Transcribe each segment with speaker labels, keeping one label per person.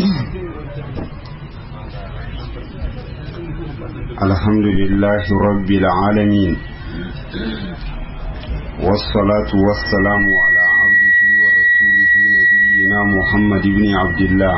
Speaker 1: الحمد لله رب العالمين والصلاة والسلام على عبده ورسوله نبينا محمد بن عبد الله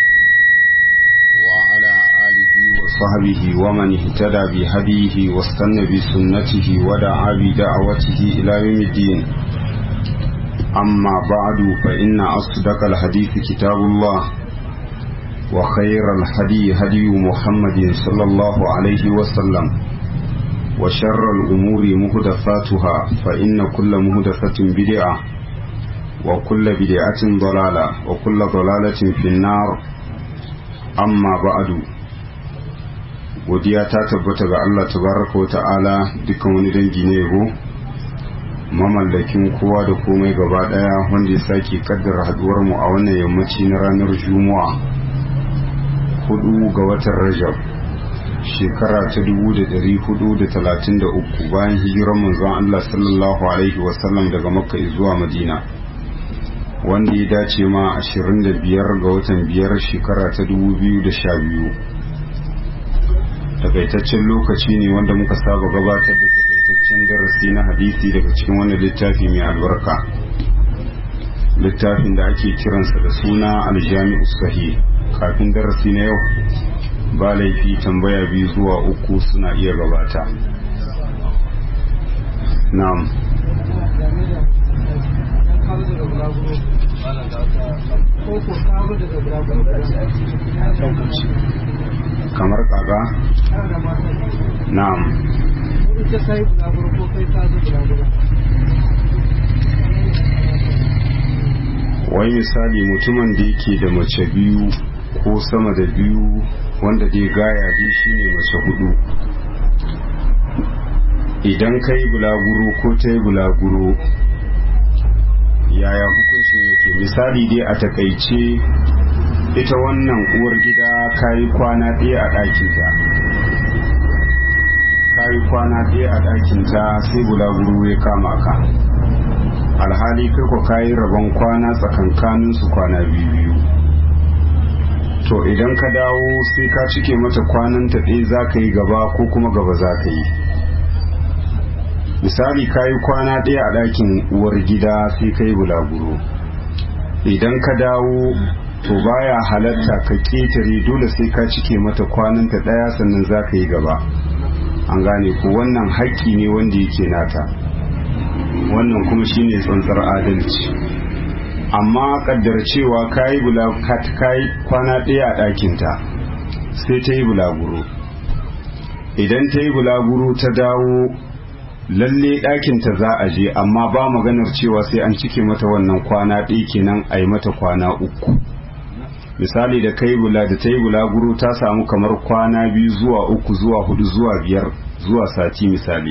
Speaker 1: وعلى آله وصحبه ومن اهتدى بهديه واستنى بسنته ودعا بدعوته إلى يوم الدين أما بعد فإن أصدق الحديث كتاب الله وخير الهدي هدي محمد صلى الله عليه وسلم وشر الأمور مهدفاتها فإن كل مهدفة بدعة وكل بدعة ضلالة وكل ضلالة في النار أما بعد godiya ta tabbata ga Allah tabaraka wa ta'ala dukkan wani dangi ne yabo mamallakin kowa da komai gaba daya wanda ya sake kaddara haduwar mu a wannan yammaci na ranar juma'a hudu ga watan rajab shekara ta dubu da dari hudu da talatin da uku bayan hijiran manzon Allah sallallahu alaihi wasallam daga makka zuwa madina wanda ya dace ma ashirin da biyar ga watan biyar shekara ta dubu biyu da sha biyu takaitaccen lokaci ne wanda muka saba gabatar da takaitaccen darasi na hadisi daga cikin wannan littafi mai albarka littafin da ake kiransa da suna aljami'u sahih kafin darasi na yau ba laifi tambaya biyu zuwa uku suna iya gabata na'am kamar kaga na'am wai misali mutumin da yake da mace biyu ko sama da biyu wanda dai gaya dai shine mace hudu idan ka yi bulaguro ko ta yi bulaguro yaya hukuncin yake misali dai a takaice ita wannan uwar gida ka yi kwana ɗaya a ɗakinta ka yi kwana ɗaya a ɗakinta sai bulaguro ya kama ka alhali kai ko ka yi rabon kwana tsakankaninsu kwana biyu biyu to idan ka dawo sai ka cike mata kwanan ta ɗaya za ka yi gaba ko kuma gaba za ka yi misali ka yi kwana ɗaya a ɗakin uwar gida sai ka yi bulaguro idan ka dawo to baya halatta ka ƙetare dole sai ka cike mata kwanan ta ɗaya sannan za ka yi gaba an gane ko wannan haƙƙi ne wanda yake nata wannan kuma shine tsantsar adalci amma kaddar cewa kayi kayi kwana ɗaya a ɗakinta sai ta yi bulaguro idan ta yi bulaguro ta dawo lalle ɗakinta za a je amma ba maganar cewa sai an cike mata wannan kwana ɗaya kenan a yi mata kwana uku misali da kai bula da ta yi bulaguro ta samu kamar kwana biyu zuwa uku zuwa hudu zuwa biyar zuwa sati misali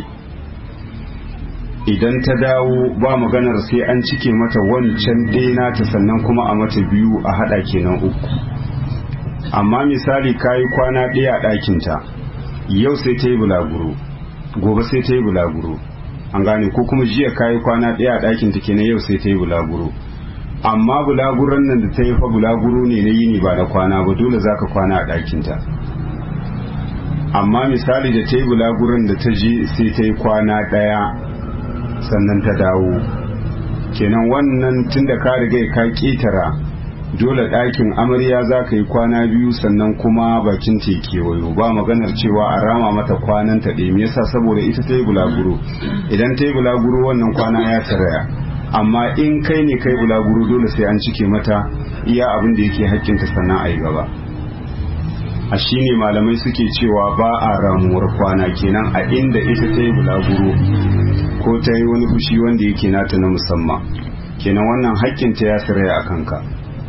Speaker 1: idan ta dawo ba maganar sai an cike mata wancan ɗaya ta sannan kuma a mata biyu a haɗa kenan uku amma misali kayi kwana ɗaya a ɗakinta yau sai ta yi bulaguro gobe sai ta yi bulaguro an gane ko kuma jiya kayi kwana ɗaya a ɗakinta kenan yau sai ta yi bulaguro amma bulaguron nan da ta yi fa bulaguro ne na yini ba na kwana ba dole za ka kwana a ɗakinta amma misali da ta yi bulaguron da ta je sai ta yi kwana ɗaya sannan ta dawo kenan wannan tunda ka riga ka ketara dole ɗakin amarya za ka yi kwana biyu sannan kuma bakin ta kewayo ba maganar cewa a rama mata kwanan ta ɗaya yasa saboda ita ta yi bulaguro idan ta yi bulaguro wannan kwana ya saraya amma in kai ne kai bulaguro dole sai an cike mata iya abin da yake hakkinta sannan a yi gaba a shine malamai suke cewa ba a ramuwar kwana kenan a inda ita ta yi bulaguro ko ta yi wani fushi wanda yake nata na musamman kenan wannan haƙƙinta ya tsiraya a kanka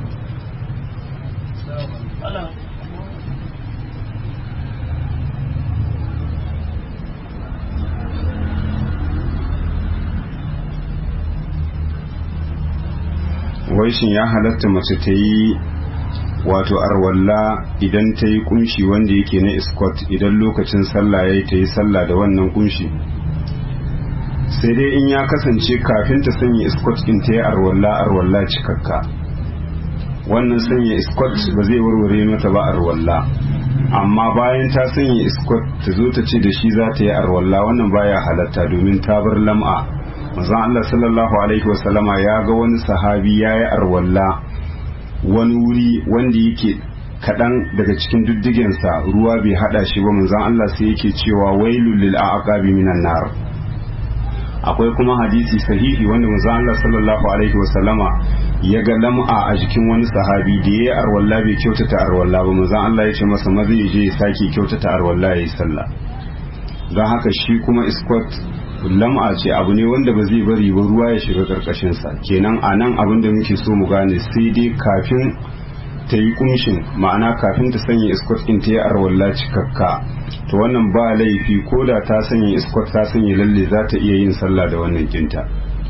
Speaker 1: waishin ya halatta mace ta yi wato arwalla idan ta yi kunshi wanda yake na iskot idan lokacin sallah ya yi ta yi sallah da wannan kunshi sai dai in ya kasance kafin ta sanya iskot in ta yi arwalla arwalla cikakka wannan sanya iskot ba zai warware mata ba arwalla amma bayan ta sanya iskot ta zo ta ce da shi za ta yi arwalla wannan baya halatta domin ta bar lam'a manzon Allah sallallahu alaihi wasallama ya ga wani sahabi ya yi arwalla wani wuri wanda yake kaɗan daga cikin diddigensa ruwa bai haɗa shi ba manzon Allah sai yake cewa wailul lil aqabi minan nar akwai kuma hadisi sahihi wanda manzon Allah sallallahu alaihi wasallama ya ga lam'a a jikin wani sahabi da yayi arwalla bai kyautata arwalla ba manzon Allah ya ce masa maza ya je ya sake kyautata arwalla yayi sallah don haka shi kuma iskot lam'a ce abu ne wanda ba zai bari ba ruwa ya shiga karkashin sa kenan anan abin da muke so mu gane sai dai kafin ta yi kumshin ma'ana kafin ta sanya iskot in ta yi arwalla cikakka to wannan ba laifi ko da ta sanya iskot ta sanya lalle za ta iya yin sallah da wannan kinta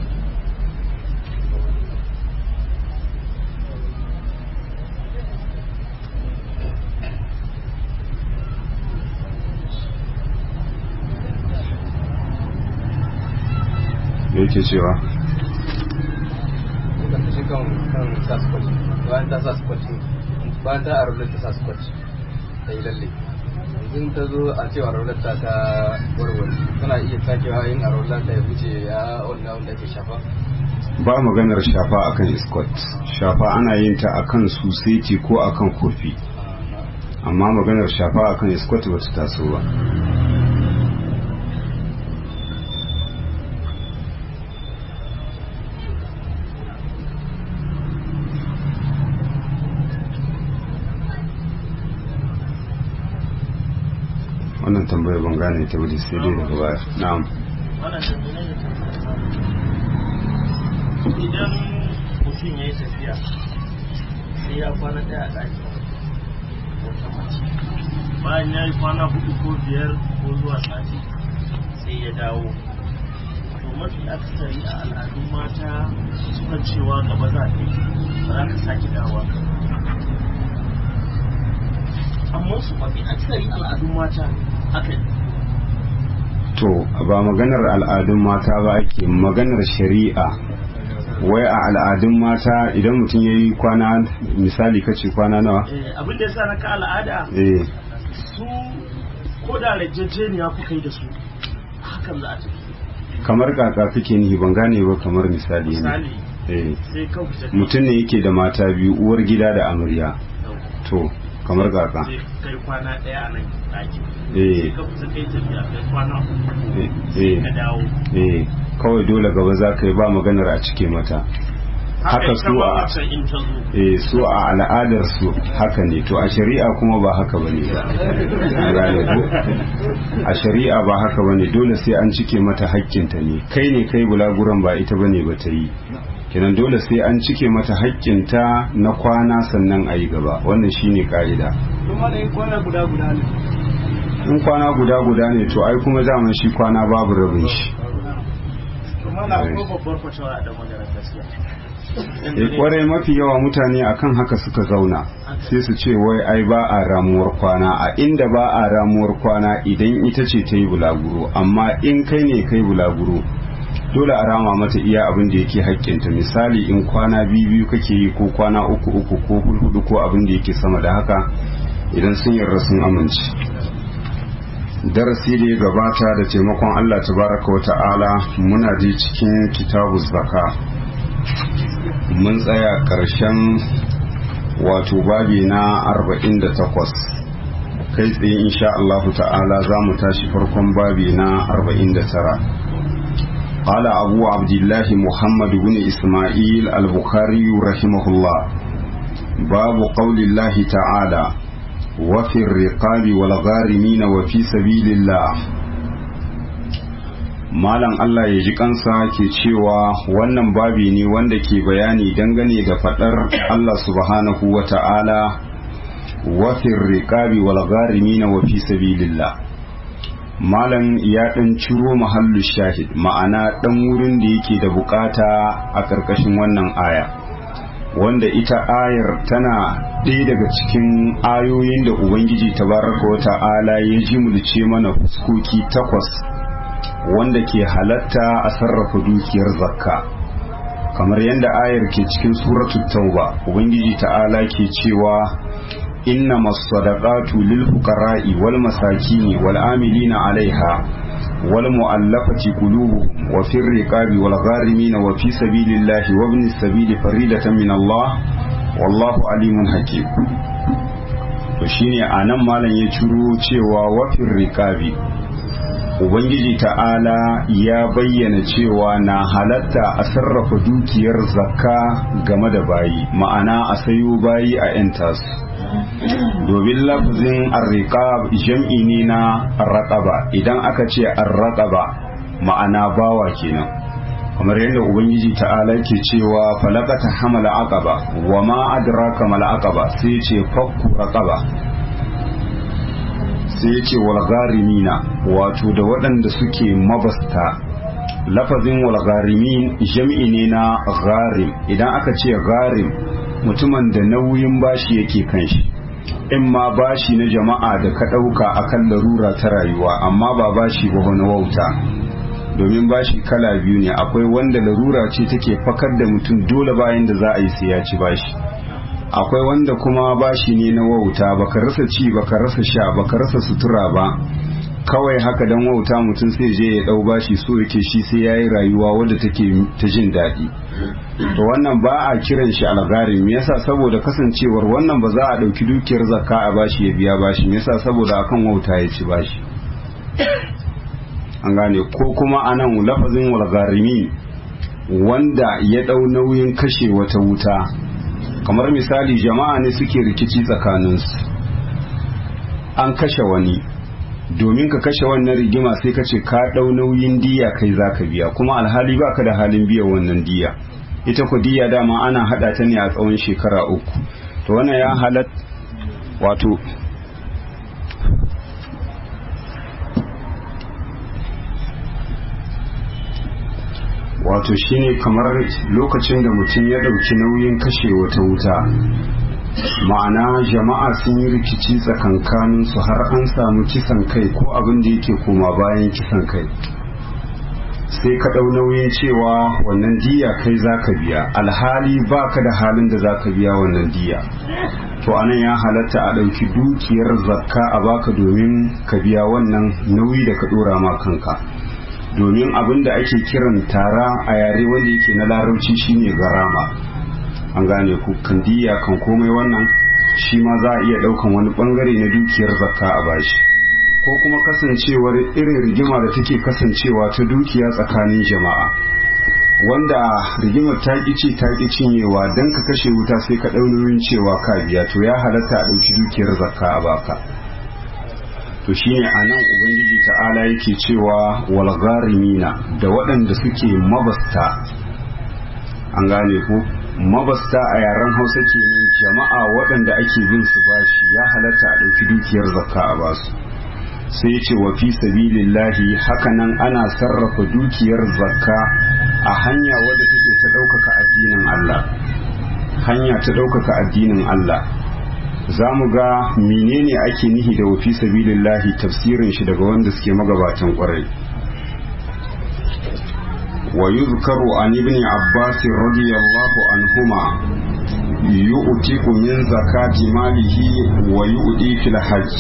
Speaker 1: da yake cewa
Speaker 2: bayan ta sa scotch bayan ta arolar ta sa scotch ta yi lalle yanzu ta zo a cewa arolar ta ta warware tana iya sakewa yin arolar ta ya wuce ya wanda wanda ke shafa
Speaker 1: ba maganar shafa akan iskot shafa ana yin ta akan suseti ko akan kofi amma maganar shafa akan iskot ba ta taso ba wannan tambayar ban gane ta wuri sai dai daga baya na'am
Speaker 3: idan mutum ya yi tafiya sai ya kwana ɗaya a ɗakin wata mace bayan ya yi kwana hudu ko biyar ko zuwa sati sai ya dawo to mafi akasari a al'adun mata sukan cewa gaba za a yi ba za ka sake dawa amma su mafi akasari al'adun mata haka ne
Speaker 1: to ba maganar al'adun mata ba ake maganar shari'a wai a al'adun mata idan mutum ya yi kwana misali kace kwana nawa
Speaker 3: Eh, abin da ya sa na ka al'ada
Speaker 1: eh
Speaker 3: su ko da rajajeniya kuka yi da su hakan za a tafi
Speaker 1: kamar kaka kake nihi ban gane ba kamar misali ne
Speaker 3: misali
Speaker 1: eh
Speaker 3: sai kan fita
Speaker 1: mutum ne yake da mata biyu uwar gida da amarya to kamar kaka
Speaker 3: sai kai kwana ɗaya a nan ɗakin
Speaker 1: eh
Speaker 3: sai ka fita kai tafiya kai kwana uku
Speaker 1: eh
Speaker 3: sai
Speaker 1: eh
Speaker 3: ka dawo
Speaker 1: eh kawai dole gaba za ka yi ba maganar a cike mata haka
Speaker 3: ita
Speaker 1: su
Speaker 3: ma
Speaker 1: a
Speaker 3: wancan in ta zo
Speaker 1: eh su a al'adar su haka ne to a shari'a kuma ba haka bane ba An gane ko? a shari'a ba haka bane dole sai an cike mata hakkinta ne kai ne kai bulaguran ba ita bane ba ta yi kenan dole sai an cike mata hakkinta na kwana sannan a yi gaba wannan shine ka'ida
Speaker 2: kuma da yin kwana guda guda ne
Speaker 1: in kwana guda guda ne to ai kuma daman shi kwana babu rabin shi
Speaker 3: kuma na ko babbar fatawa da magana gaskiya
Speaker 1: eh kwarai mafi yawa mutane akan haka suka zauna sai su ce wai ai ba a ramuwar kwana a inda ba a ramuwar kwana idan ita ce ta yi bulaguro amma in kai ne kai bulaguro dole a rama mata iya abin da yake haƙƙinta misali in kwana biyu biyu kake yi ko kwana uku uku ko hudu ko abin da yake sama da haka idan sun yarda sun amince darasi da ya gabata da taimakon Allah tabaraka wa ta'ala muna je cikin kitabu zaka mun tsaya ƙarshen wato babi na 48 kai tsaye insha Allah ta'ala za mu tashi farkon babi na 49 قال أبو عبد الله محمد بن إسماعيل البخاري رحمه الله باب قول الله تعالى وفي الرقاب والغارمين وفي سبيل الله Malam Allah ya ji kansa ke cewa wannan babi ne wanda ke bayani dangane da faɗar Allah subhanahu wa ta'ala wafin riƙabi wal gharimina wa fi sabilillah Malam ya ɗan ciro mahallu shahid ma'ana ɗan wurin da yake da bukata a ƙarƙashin wannan aya wanda ita ayar tana ɗaya daga cikin ayoyin da Ubangiji tabaraka wa ta'ala ya jimulce mana fuskoki takwas wanda ke halatta a sarrafa dukiyar zakka kamar yadda ayar ke cikin suratul tauba ubangiji ta'ala ke cewa inna masadaqatu lil fuqara'i wal masakini wal amilina 'alaiha wal mu'allafati qulubuhum wa fir riqabi wal gharimin wa fi sabilillahi wa ibnis sabili faridatan min Allah wallahu alimun hakim to shine anan malam ya ciro cewa wa fir riqabi ubangiji ta'ala ya bayyana cewa na halatta a sarrafa dukiyar zakka game da bayi ma'ana a sayo bayi a 'yan tasu domin lafazin arriqab jam'i ne na raqaba idan aka ce arraqaba ma'ana bawa kenan kamar yadda ubangiji ta'ala ke cewa falaqata hamala aqaba wa ma adraka mal aqaba sai ce fakku raqaba sai ya ce walgarimina wato da waɗanda suke mabasta lafazin walgarimin jam'i ne na gharim idan aka ce gharim mutumin da nauyin bashi yake kan shi in ma bashi na jama'a da ka ɗauka akan larura ta rayuwa amma ba bashi ba wani wauta domin bashi kala biyu ne akwai wanda larura ce take fakar da mutum dole bayan da za a yi sai ya ci bashi akwai wanda kuma bashi ne na wauta baka rasa ci baka rasa sha baka rasa sutura ba kawai haka dan wauta mutum sai je ya dau bashi so yake shi sai yayi rayuwa wadda take ta jin daɗi to wannan ba a kiran shi algari me yasa saboda kasancewar wannan ba za a dauki dukiyar zakka a bashi ya biya bashi me yasa saboda akan wauta ya ci bashi an gane ko kuma anan lafazin walgarimi wanda ya dau nauyin kashe wata wuta kamar misali jama'a ne suke rikici tsakaninsu an kashe wani domin ka kashe wannan rigima sai ka ce ka ɗau nauyin diya kai za ka biya kuma alhali ba ka da halin biyan wannan diya ita ku diya dama ana haɗa ta ne a tsawon shekara uku to wannan ya halat wato wato shine kamar lokacin da mutum ya ɗauki nauyin kashe wata wuta ma'ana jama'a sun yi rikici tsakankanin su har an samu kisan kai ko abin da yake koma bayan kisan kai sai ka ɗau nauyin cewa wannan diya kai za ka biya alhali ba ka da halin da za ka biya wannan diya to anan ya halatta a ɗauki dukiyar zakka a baka domin ka biya wannan nauyi da ka ɗora ma kanka domin abin da ake kiran tara a yare wanda yake na larabci shine garama an gane ku kandiya kan komai wannan shi ma za a iya daukan wani bangare na dukiyar zakka a bashi ko kuma kasancewar irin rigima da take kasancewa ta dukiya tsakanin jama'a wanda rigimar ta ce ta ƙi cinyewa don ka kashe wuta sai ka ɗaunoyin cewa ka biya to ya halatta a ɗauki dukiyar zakka a baka to shine a nan ubangiji ta'ala yake cewa walgarimina da waɗanda suke mabasta an gane ku mabasta a yaren hausa kenan jama'a waɗanda ake bin su bashi ya halatta a ɗauki dukiyar zakka a basu sai ce wa fi sabilillahi hakanan ana sarrafa dukiyar zakka a hanya wadda take ta ɗaukaka addinin Allah hanya ta ɗaukaka addinin Allah za mu ga menene ake nihi da wafi sabilillahi tafsirin shi daga wanda suke magabatan kwarai wa yuzkaru an ibn abbas radiyallahu anhuma yu'tiku min zakati malihi wa yu'ti fil hajj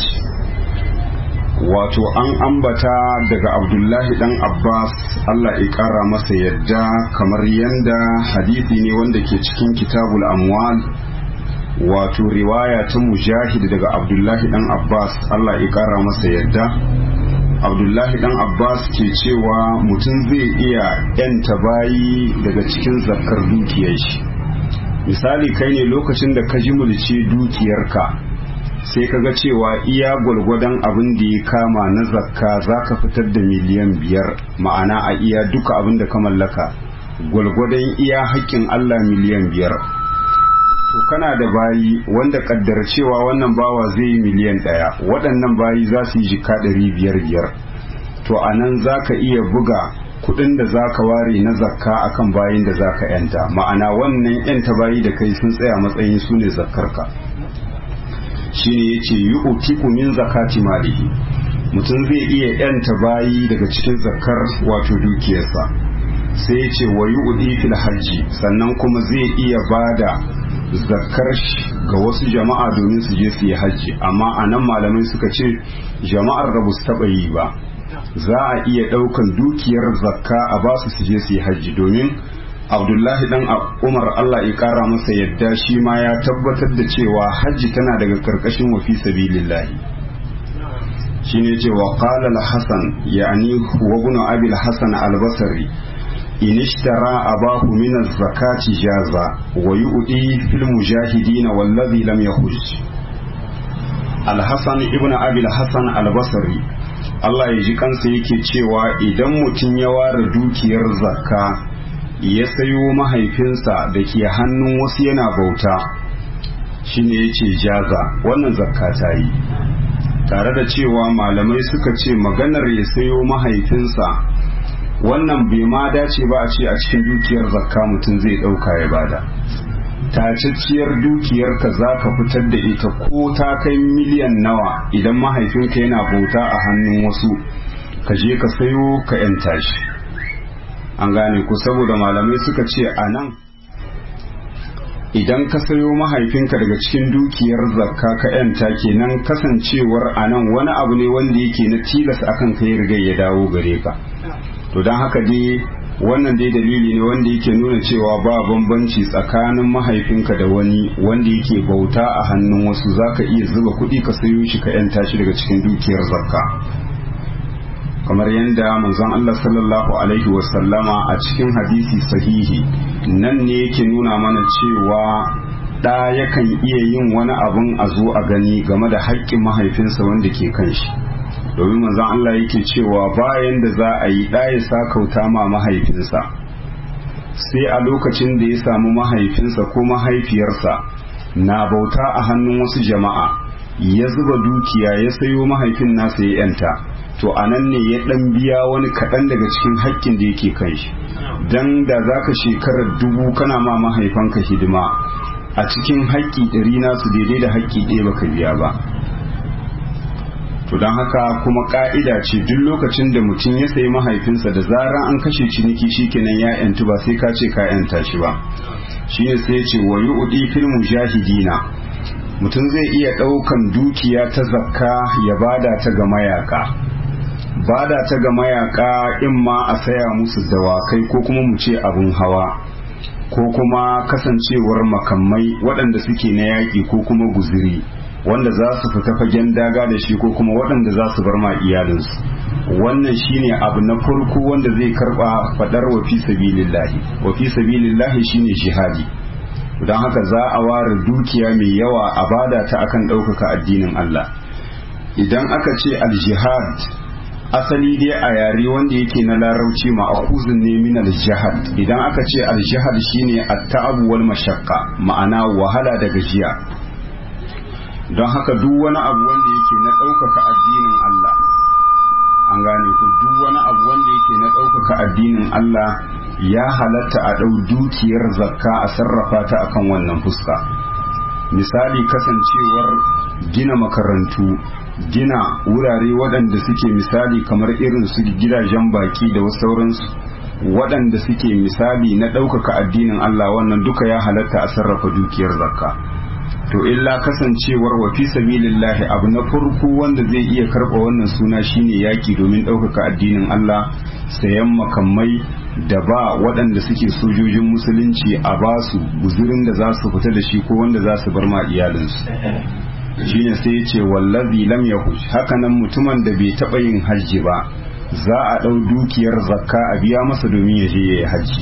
Speaker 1: wato an ambata daga abdullahi dan abbas allah ya kara masa yadda kamar yanda hadisi ne wanda ke cikin kitabul amwal wato riwaya ta mujahid daga abdullahi dan abbas allah ya kara masa yadda abdullahi dan abbas ke cewa mutum zai iya yanta bayi daga cikin zakar dukiyar shi misali kai ne lokacin da ka ji mulci dukiyarka sai ka ga cewa iya gwalgwadon abin da ya kama na zakka za ka fitar da miliyan biyar ma'ana a iya duka abin da ka mallaka gwalgwadon iya haƙƙin allah miliyan biyar to kana da bayi wanda kaddar cewa wannan bawa zai yi miliyan ɗaya waɗannan bayi za su yi jika ɗari biyar biyar to a nan za ka iya buga kuɗin da za ka ware na zakka akan bayin da za ka yanta ma'ana wannan yanta bayi da kai sun tsaya matsayin su ne zakkarka shine yace yu'tiku min zakati malihi mutum zai iya yanta bayi daga cikin zakkar wato dukiyarsa sai ya ce wa yu'di fil hajji sannan kuma zai iya bada zakar ga wasu jama'a domin su je su yi hajji amma a nan malamai suka ce jama'ar da su taɓa yi ba za a iya ɗaukan dukiyar zakka a ba su su je su yi hajji domin abdullahi dan umar allah ya kara masa yadda shi ma ya tabbatar da cewa hajji tana daga karkashin wafi sabilillahi shine ce wa qala al-hasan yani huwa ibn abi al-hasan al-basri in ishtara abahu min az-zakati jaza wa yu'ti fil mujahidin wallazi lam yahuj al-hasan ibn abi al-hasan al-basri Allah ya ji kansa yake cewa idan mutum ya ware dukiyar zakka ya sayo mahaifinsa da ke hannun wasu yana bauta shine ya ce jaza wannan zakka ta yi tare da cewa malamai suka ce maganar ya sayo mahaifinsa wannan bai ma dace ba a ce a cikin dukiyar zakka mutum zai ɗauka ya bada tacacciyar dukiyarka za ka fitar da ita ko ta kai miliyan nawa idan mahaifinka yana bauta a hannun wasu ka je ka sayo ka 'yanta shi an gane ku saboda malamai suka ce a nan idan ka sayo mahaifinka daga cikin dukiyar zakka ka yanta kenan kasancewar a nan wani abu ne wanda yake na tilas akan kai riga ya dawo gare ka to don haka dai wannan dai dalili ne wanda yake nuna cewa ba bambanci tsakanin mahaifinka da wani wanda yake bauta a hannun wasu zaka iya zuba kuɗi ka sayo shi ka yanta shi daga cikin dukiyar zakka kamar yadda manzon Allah sallallahu alaihi wasallama a cikin hadisi sahihi nan ne yake nuna mana cewa ɗa yakan iya yin wani abun a zo a gani game da haƙƙin mahaifinsa wanda ke kan shi domin manzon Allah yake cewa bayan da za a yi ɗa ya sa kauta ma mahaifinsa sai a lokacin da ya samu mahaifinsa ko mahaifiyarsa na bauta a hannun wasu jama'a ya zuba dukiya ya sayo mahaifin nasa ya yanta to a nan ne ya ɗan biya wani kaɗan daga cikin haƙƙin da yake kan shi don da za ka shekarar dubu kana ma mahaifanka hidima a cikin haƙƙi ɗari nasu daidai da haƙƙi ɗaya baka biya ba to don haka kuma ƙa'ida ce duk lokacin da mutum ya sayi mahaifinsa da zarar an kashe ciniki shikenan ya yantu ba sai ka ce ka yanta shi ba shine sai ya ce wa yu'di fil mujahidina mutum zai iya ɗaukan dukiya ta zakka ya bada ta ga mayaka bada ta ga mayaka in ma a saya musu dawakai ko kuma mu ce abun hawa ko kuma kasancewar makamai waɗanda suke na yaƙi ko kuma guziri wanda za su fita fagen daga da shi ko kuma waɗanda za su bar ma iyalinsu wannan shine abu na farko wanda zai karɓa faɗar wa fi sabilillahi wa fi sabilillahi shine jihadi don haka za a ware dukiya mai yawa a bada ta akan ɗaukaka addinin Allah idan aka ce aljihad asali dai a yare wanda yake na larauci ma'akuzin ne min aljihad idan aka ce aljihad shine at-ta'ab wal mashaqqa ma'ana wahala da gajiya don haka duk wani abu wanda yake na ɗaukaka addinin Allah an gane ku duk wani abu wanda yake na ɗaukaka addinin Allah ya halatta a ɗau dukiyar zakka a sarrafa ta akan wannan fuska misali kasancewar gina makarantu gina wurare waɗanda suke misali kamar irin su gidajen baki da wasu sauransu waɗanda suke misali na ɗaukaka addinin Allah wannan duka ya halatta a sarrafa dukiyar zakka to illa kasancewar wa fi sabilillahi abu na farko wanda zai iya karɓa wannan suna shine yaki domin ɗaukaka addinin Allah sayan makamai da ba waɗanda suke sojojin musulunci a basu guzurin da za su fita da shi ko wanda za su bar ma iyalinsu shine sai ya ce wallazi lam yahuj hakanan mutumin da bai taɓa yin hajji ba za a ɗau dukiyar zakka a biya masa domin ya je ya yi hajji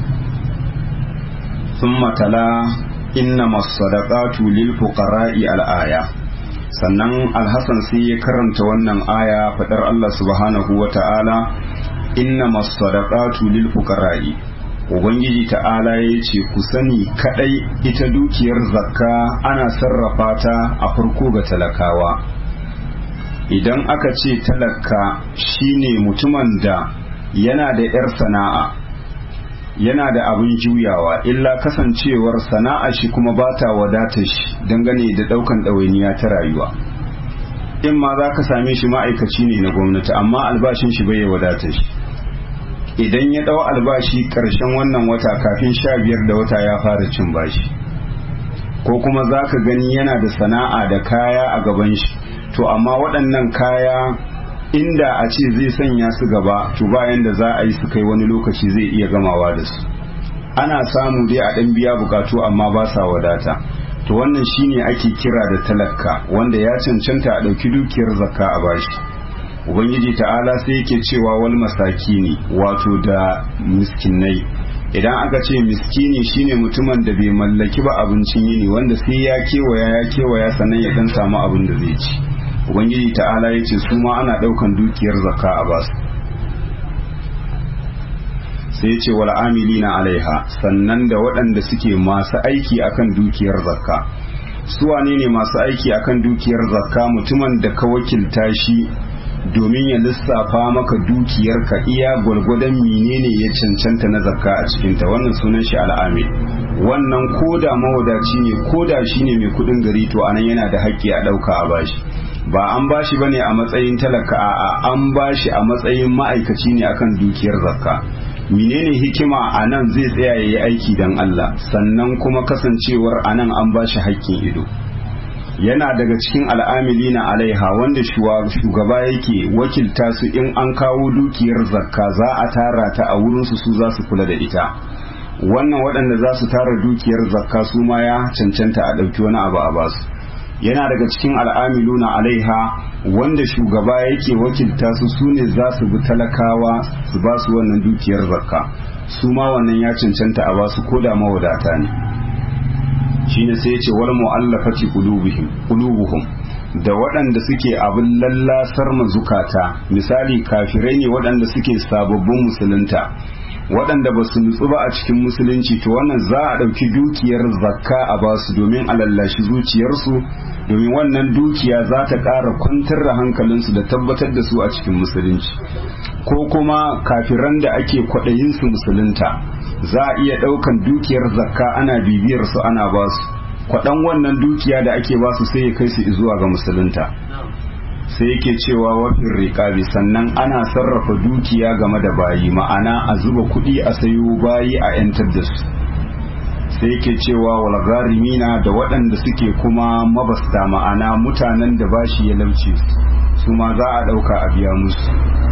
Speaker 1: sun matala inna masadaqatu lil fuqara'i al-aya sannan alhassan sai ya karanta wannan aya fadar Allah subhanahu wa ta'ala inna masadaqatu lil fuqara'i ubangiji ta'ala ya ce ku sani kadai ita dukiyar zakka ana sarrafa ta a farko ga talakawa idan aka ce talaka shine mutumin da yana da 'yar sana'a yana da abin juyawa illa kasancewar sana'a shi kuma ba ta wadata shi dangane da daukan ɗawainiya ta rayuwa in ma za ka same shi ma'aikaci ne na gwamnati amma albashin shi bai wadata shi idan ya ɗau albashi ƙarshen wannan wata kafin sha biyar da wata ya fara cin bashi ko kuma za ka gani yana da sana'a da kaya a gaban shi to amma waɗannan kaya inda a ce zai sanya su gaba to bayan da za a yi su kai wani lokaci zai iya gamawa da su ana samu dai a ɗan biya bukatu amma ba sa wadata to wannan shine ake kira da talaka wanda ya cancanta a ɗauki dukiyar zakka a bashi ubangiji ta'ala sai yake cewa wal masakini wato da miskinai idan aka ce miskini shine mutumin da bai mallaki ba abincin yini wanda sai ya kewaya ya kewaya sannan ya dan samu abin da zai ci ubangiji ta'ala ya ce su ma ana daukan dukiyar zakka a basu sai ya ce wal amilina alaiha sannan da waɗanda suke masu aiki akan dukiyar zakka su wane ne masu aiki akan dukiyar zakka mutumin da ka wakilta shi domin ya lissafa maka dukiyarka iya gwargwadon menene ya cancanta na zakka a cikinta wannan sunan shi al'amil wannan koda mawadaci ne koda shi ne mai kudin gari to anan yana da haƙƙi a ɗauka a bashi ba an bashi bane a matsayin talaka a an bashi a matsayin ma'aikaci ne akan dukiyar zakka menene hikima a nan zai tsaya ya yi aiki don Allah sannan kuma kasancewar a nan an bashi haƙƙin ido yana daga cikin al'amili na alaiha wanda shugaba yake wakilta su in an kawo dukiyar zakka za a tara ta a wurinsu su za su kula da ita wannan waɗanda za su tara dukiyar zakka su ma ya cancanta a ɗauki wani abu a basu yana daga cikin al'amilu na alaiha wanda shugaba yake wakilta su su ne za su bi talakawa su ba su wannan dukiyar zakka su ma wannan ya cancanta a basu ko da mawadata ne shine sai ya ce wal mu'allafati qulubuhum qulubuhum da waɗanda suke abin lallasar mazukata misali kafirai ne waɗanda suke sababbin musulunta waɗanda ba su nutsu ba a cikin musulunci to wannan za a ɗauki dukiyar zakka a basu domin a lallashi zuciyarsu domin wannan dukiya za ta ƙara kwantar da hankalinsu da tabbatar da su a cikin musulunci ko kuma kafiran da ake kwaɗayin su musulunta za a iya ɗaukan dukiyar zakka ana bibiyar su ana basu kwaɗan wannan dukiya da ake basu sai ya kai su zuwa ga musulunta sai yake cewa wafin riƙabi sannan ana sarrafa dukiya game da bayi ma'ana a zuba kuɗi a sayo bayi a 'yantar da su sai yake cewa walgarimina da waɗanda suke kuma mabasta ma'ana mutanen da bashi ya lauce su ma za a ɗauka a biya musu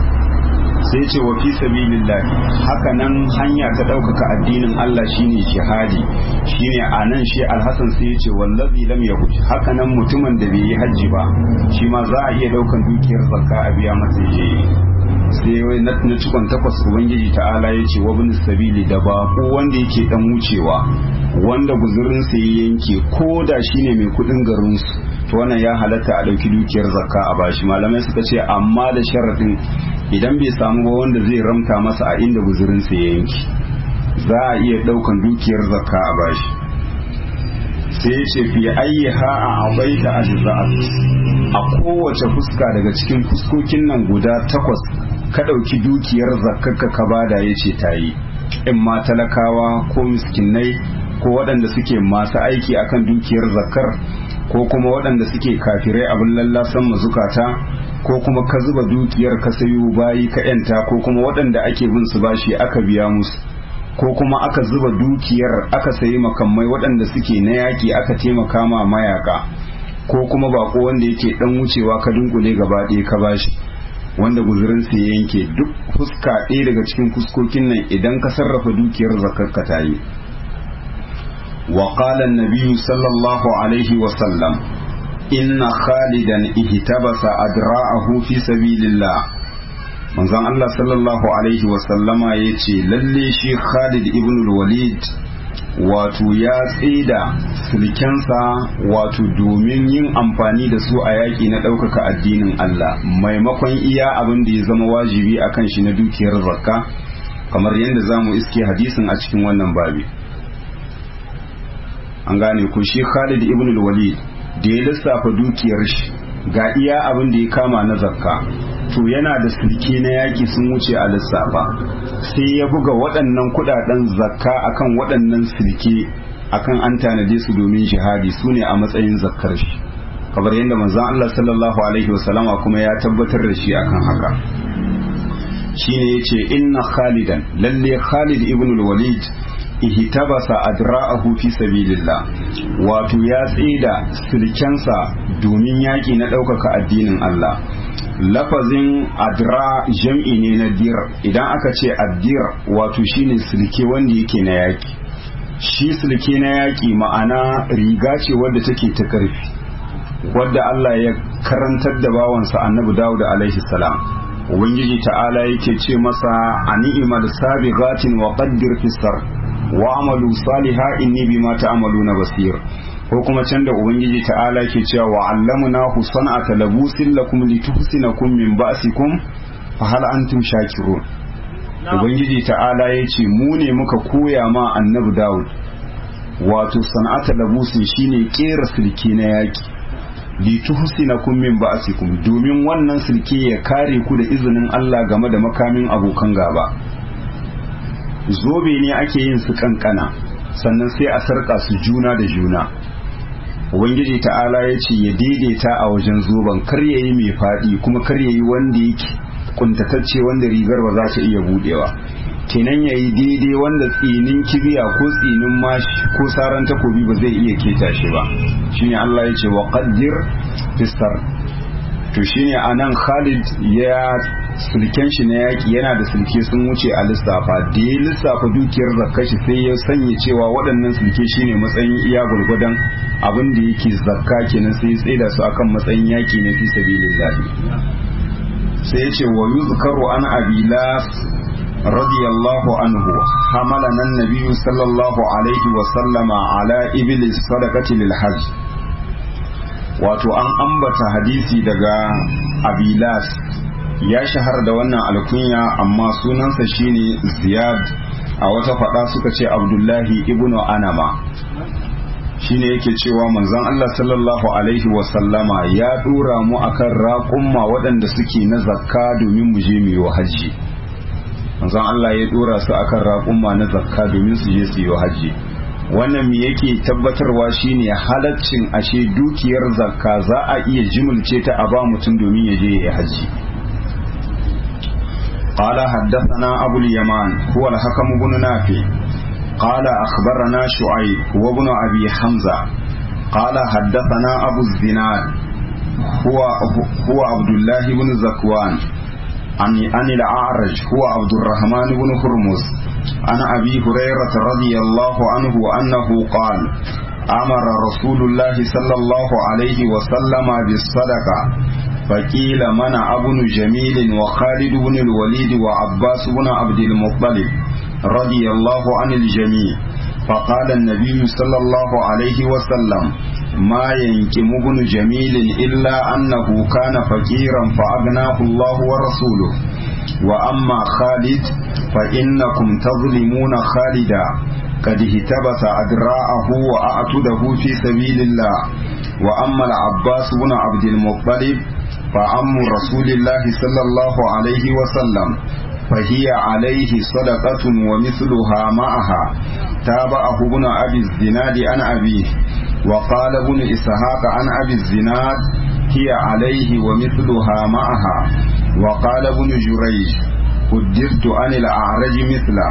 Speaker 1: sai ce wa fi sabilillahi haka nan hanya ta ɗaukaka addinin Allah shine jihadi shine a nan shi alhassan sai ya ce wallazi lam yahud haka nan mutumin da bai yi hajji ba shi ma za a iya ɗaukan dukiyar zakka a biya masa je sai wai na cikon takwas ubangiji ta'ala ya ce wa bin sabili da bako wanda yake dan wucewa wanda guzurinsa ya yanke ko da shine mai kudin garinsu to wannan ya halatta a ɗauki dukiyar zakka a bashi malamai suka ce amma da sharaɗin idan bai samu ba wanda zai ramta masa a inda guzurinsa ya yanki za a iya ɗaukan dukiyar zakka a bashi sai ce fi ayi ha a abaita ajza'at a kowace fuska daga cikin fuskokin nan guda takwas ka ɗauki dukiyar zakkaka ka bada ya ce ta yi in ma talakawa ko miskinai ko waɗanda suke masu aiki akan dukiyar zakkar ko kuma waɗanda suke kafirai abin lallasan mazukata ko kuma ka zuba dukiyar ka sayo bayi ka yanta ko kuma waɗanda ake bin su bashi aka biya musu ko kuma aka zuba dukiyar aka sayi makamai waɗanda suke na yaƙi aka taimaka ma mayaka ko kuma bako wanda yake ɗan wucewa ka dunkule gaba ɗaya ka bashi wanda guzurin ya yanke duk fuska ɗaya daga cikin fuskokin nan idan ka sarrafa dukiyar zakar ka ta yi وقال النبي صلى الله عليه وسلم إن خالدا اهتبس أدراعه في سبيل الله manzon Allah sallallahu alaihi wasallama ya ce lalle shi Khalid ibn walid wato ya tsida sulkensa wato domin yin amfani da su a yaƙi na ɗaukaka addinin Allah maimakon iya abin da ya zama wajibi a kan shi na dukiyar zakka kamar yadda za mu iske hadisin a cikin wannan babi an gane ku shi Khalid ibn walid da ya lissafa dukiyar shi ga iya abin da ya kama na zakka to yana da sulke na yaki sun wuce a lissafa sai ya buga waɗannan kuɗaɗen zakka akan waɗannan sulke akan an tanade su domin jihadi su ne a matsayin zakkar shi kamar yadda manzon Allah sallallahu alaihi wasallama kuma ya tabbatar da shi akan haka shine yace inna khalidan lalle khalid ibn al-walid ihtabasa adra'ahu fi sabilillah wato ya tsida silkensa domin yaki na ɗaukaka addinin Allah lafazin adra jam'i ne na dir idan aka ce addir wato shine silke wanda yake na yaki shi silke na yaki ma'ana riga ce wadda take ta karfi wadda Allah ya karantar da bawansa annabi Dawud alaihi salam ubangiji ta'ala yake ce masa ani'mal sabiqatin wa qaddir fi sar wa amalu saliha inni bima ta'maluna basir ko kuma can da ubangiji ta'ala ke cewa wa allamna hu san'ata labusin lakum lituhsinakum min ba'sikum fa hal antum shakirun ubangiji ta'ala ya ce mu ne muka koya ma annabi Dawud wato san'ata labusin shine kera silke na yaki lituhsinakum min ba'sikum domin wannan silke ya kare ku da izinin Allah game da makamin abokan gaba zobe ne ake yin su kankana sannan sai a sarka su juna da juna ubangiji ta'ala ya ce ya daidaita a wajen zoben kar yayi mai faɗi kuma kar yayi wanda yake kuntatacce wanda rigar ba za ta iya budewa kenan yayi daidai wanda tsinin kibiya ko tsinin mashi ko saran takobi ba zai iya keta shi ba shine Allah ya ce wa qaddir fisar to shine anan Khalid ya sulken shi na yaki yana da sulke sun wuce a lissafa da ya lissafa dukiyar zakka shi sai ya sanya cewa waɗannan sulke shine matsayin iya gurgudan abin da yake zakka kenan sai ya tsaida su akan matsayin yaki na fi sabilillah sai ya ce wa yuzkaru an abilas radiyallahu anhu hamalana an-nabiy sallallahu alaihi wa sallama ala iblis sadaqati lil hajj wato an ambata hadisi daga abilas ya shahar da wannan alkunya amma sunansa shine ziyad a wata fada suka ce abdullahi ibnu anama shine yake cewa manzon Allah sallallahu alaihi wasallama ya dora mu akan raƙumma waɗanda suke na zakka domin mu je mu yi hajji manzon Allah ya dora su akan raƙumma na zakka domin su je su yi hajji wannan me yake tabbatarwa shine halaccin ashe dukiyar zakka za a iya jimulce ta a ba mutum domin ya je ya yi hajji قال حدثنا أبو اليمان هو الحكم بن نافع قال أخبرنا شعيب وابن أبي حمزة قال حدثنا أبو الزناد هو هو عبد الله بن زكوان عن عن الأعرج هو عبد الرحمن بن هرمز عن أبي هريرة رضي الله عنه أنه قال أمر رسول الله صلى الله عليه وسلم بالصدقة فقيل منع ابن جميل وخالد بن الوليد وعباس بن عبد المطلب رضي الله عن الجميع فقال النبي صلى الله عليه وسلم ما ينكم ابن جميل إلا أنه كان فقيرا فأغناه الله ورسوله وأما خالد فإنكم تظلمون خالدا قد اهتبس أدراءه وأعتده في سبيل الله وأما العباس بن عبد المطلب فعم رسول الله صلى الله عليه وسلم فهي عليه صدقة ومثلها معها تابعه ابن أبي الزناد عن أبيه وقال ابن إسحاق عن أبي الزناد هي عليه ومثلها معها وقال ابن جريج قدرت عن الأعرج مثله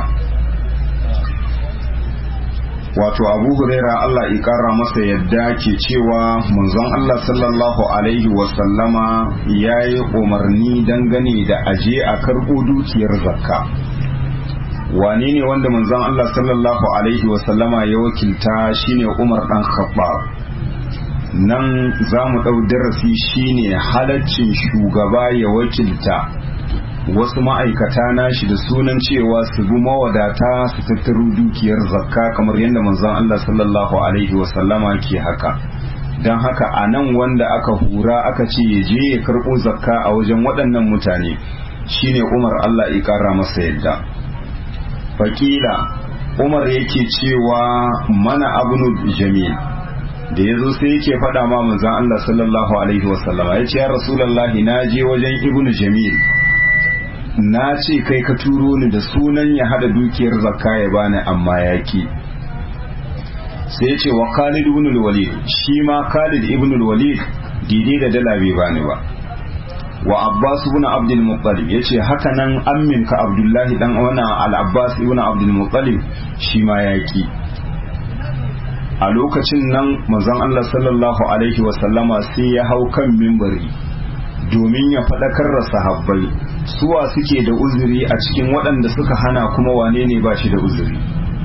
Speaker 1: wato abu huraira Allah ya kara masa yadda ke cewa manzon Allah sallallahu alaihi wasallama ya yi umarni dangane da aje a karɓo dukiyar zakka wane ne wanda manzon Allah sallallahu alaihi wasallama ya wakilta shine umar dan khattab nan za mu ɗau darasi shine halaccin shugaba ya wakilta wasu ma'aikata nashi da sunan cewa su bi mawadata su tattaro dukiyar zakka kamar yadda manzon Allah sallallahu alaihi wasallama ke haka don haka a nan wanda aka hura aka ce ya je ya karɓo zakka a wajen waɗannan mutane shine umar Allah ya ƙara masa yadda fakila umar yake cewa mana abnu jamil da ya zo sai yake faɗa ma manzon Allah sallallahu alaihi wasallama ya ce ya rasulallahi na je wajen ibnu jamil na ce kai ka turo ni da sunan ya hada dukiyar zakka ya bani amma yaki sai ya ce wa Khalid ibn al-Walid shi ma Khalid ibn al-Walid dide da dala bai bani ba wa abbas ibn abdul muttalib yace haka nan amminka abdullahi dan wannan al-abbas ibn abdul muttalib shi ma yaki a lokacin nan manzon Allah sallallahu alaihi wasallama sai ya hau kan mimbari domin ya faɗakar da sahabbai suwa suke da uzuri a cikin waɗanda suka hana kuma wane ne ba shi da uzuri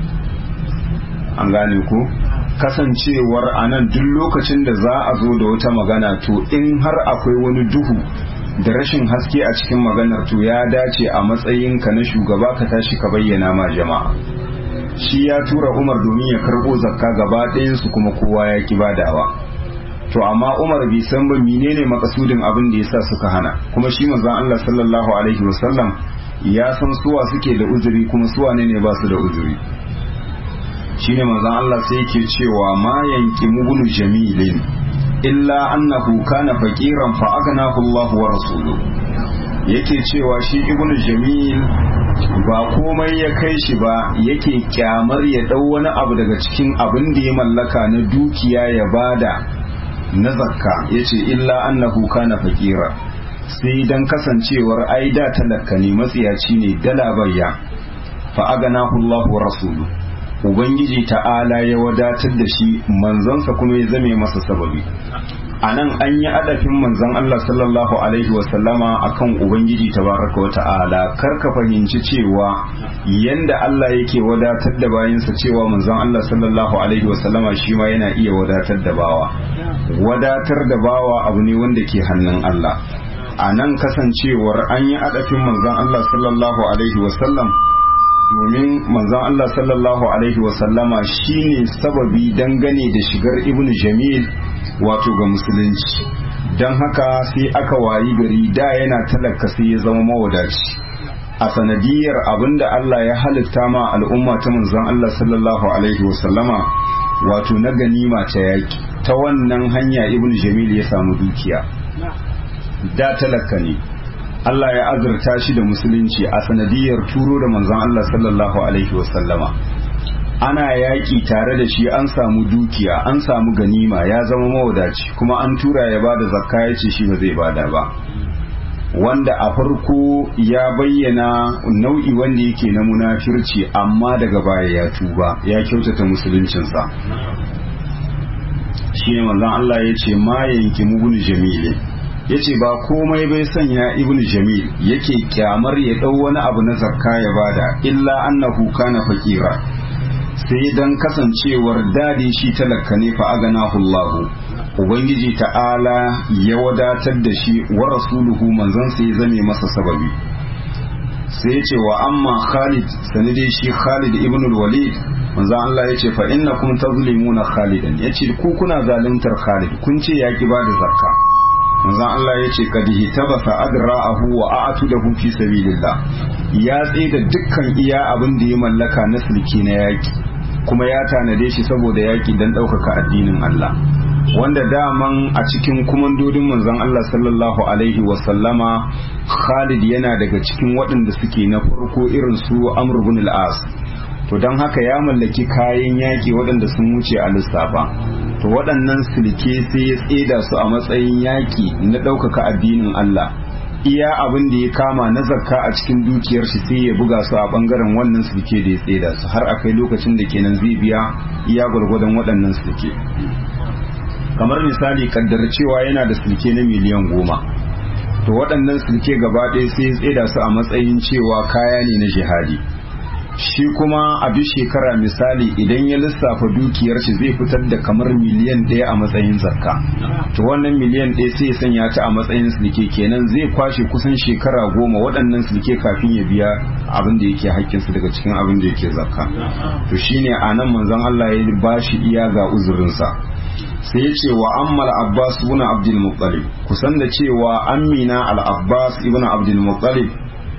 Speaker 1: an gane ko kasancewar a nan duk lokacin da za a zo da wata magana to in har akwai wani duhu da rashin haske a cikin maganar to ya dace a matsayinka na shugaba ka tashi ka bayyana ma jama'a shi ya tura umar domin ya karɓo zakka gaba ɗayansu kuma kowa ya ki badawa to amma umar bai san ba menene makasudin abin da yasa suka hana kuma shi manzon Allah sallallahu alaihi wasallam ya san suwa suke da uzuri kuma suwa ne ne ba su da uzuri shine manzon Allah sai yake cewa ma yanki mubnu jamilin illa annahu kana faqiran fa aghnahu Allah wa rasuluhu yake cewa shi ibnu jamil ba komai ya kai shi ba yake kyamar ya dau wani abu daga cikin abin da ya mallaka na dukiya ya bada na zakka yace illa annahu kana faqira sai dan kasancewar ai da talaka ne matsiyaci ne dala bayya fa aganahu Allah wa rasulu ubangiji ta'ala ya wadatar da shi manzansa kuma ya zame masa sababi a nan an yi adafin manzon Allah sallallahu alaihi wasallama akan ubangiji tabaraka wa ta'ala kar ka fahimci cewa yanda Allah yake wadatar da bayinsa cewa manzon Allah sallallahu alaihi wasallama shi ma yana iya wadatar da bawa wadatar da bawa abu ne wanda ke hannun Allah a nan kasancewar an yi adafin manzon Allah sallallahu alaihi wasallam domin manzon Allah sallallahu alaihi wasallama shine sababi dangane da shigar ibnu jamil wato ga musulunci don haka sai aka wayi gari da yana talaka sai ya zama mawadaci a sanadiyar abinda Allah ya halitta ma al'umma ta manzon Allah sallallahu alaihi wasallama wato na ganima ta yaki ta wannan hanya ibnu jamil ya samu dukiya da talaka ne Allah ya azurta shi da musulunci a sanadiyar turo da manzon Allah sallallahu alaihi wasallama ana yaƙi tare da shi an samu dukiya an samu ganima ya zama mawadaci kuma an tura ya bada zakka ya ce shi ba zai bada ba wanda a farko ya bayyana nau'i wanda yake na munafirci amma daga baya ya tuba ya kyautata musuluncinsa shi ne manzon Allah ya ce ma yanki mugunu jamilin ya ce ba komai bai sanya ibnu jamil yake kyamar ya ɗau wani abu na zakka ya bada illa annahu kana fakira sai dan kasancewar dadi shi talaka ne fa aganahu Allah ubangiji ta'ala ya wadatar da shi wa rasuluhu manzon sai zame masa sababi sai ya ce wa amma Khalid sanide shi Khalid ibn al-Walid manzon Allah ya ce fa innakum tazlimuna Khalidan yace ku kuna zaluntar Khalid kun ce ya ki bada zakka manzon Allah ya ce kad hitabasa adra'ahu wa a'tudahu fi sabilillah ya tsaye da dukkan iya abin da ya mallaka na sulki na yaki kuma ya tanade shi saboda yaki dan ɗaukaka addinin Allah wanda daman a cikin kumandodin manzon Allah sallallahu alaihi wa sallama Khalid yana daga cikin waɗanda suke na farko irin su Amr ibn al-As to don haka ya mallaki kayan yaki waɗanda sun wuce a lissafa to waɗannan silke sai ya tseda su a matsayin yaki na ɗaukaka addinin Allah iya abin da ya kama na zakka a cikin dukiyar shi sai ya buga su a bangaren wannan silke da ya tseda su har akai lokacin da kenan zai biya iya gwargwadon waɗannan silke kamar misali kaddar cewa yana da silke na miliyan goma to waɗannan silke gaba ɗaya sai ya tseda su a matsayin cewa kaya ne na jihadi shi kuma a duk shekara misali idan ya lissafa dukiyar shi zai fitar da kamar miliyan ɗaya a matsayin zakka to wannan miliyan ɗaya sai ya sanya ta a matsayin silke kenan zai kwashe kusan shekara goma waɗannan silke kafin ya biya abin da yake haƙƙinsu daga cikin abin da yake zakka to shine a nan manzon Allah ya ba shi iya ga uzurinsa sai ya ce wa ammal abbas ibn abdul muttalib kusan da cewa amina al abbas ibn abdul muttalib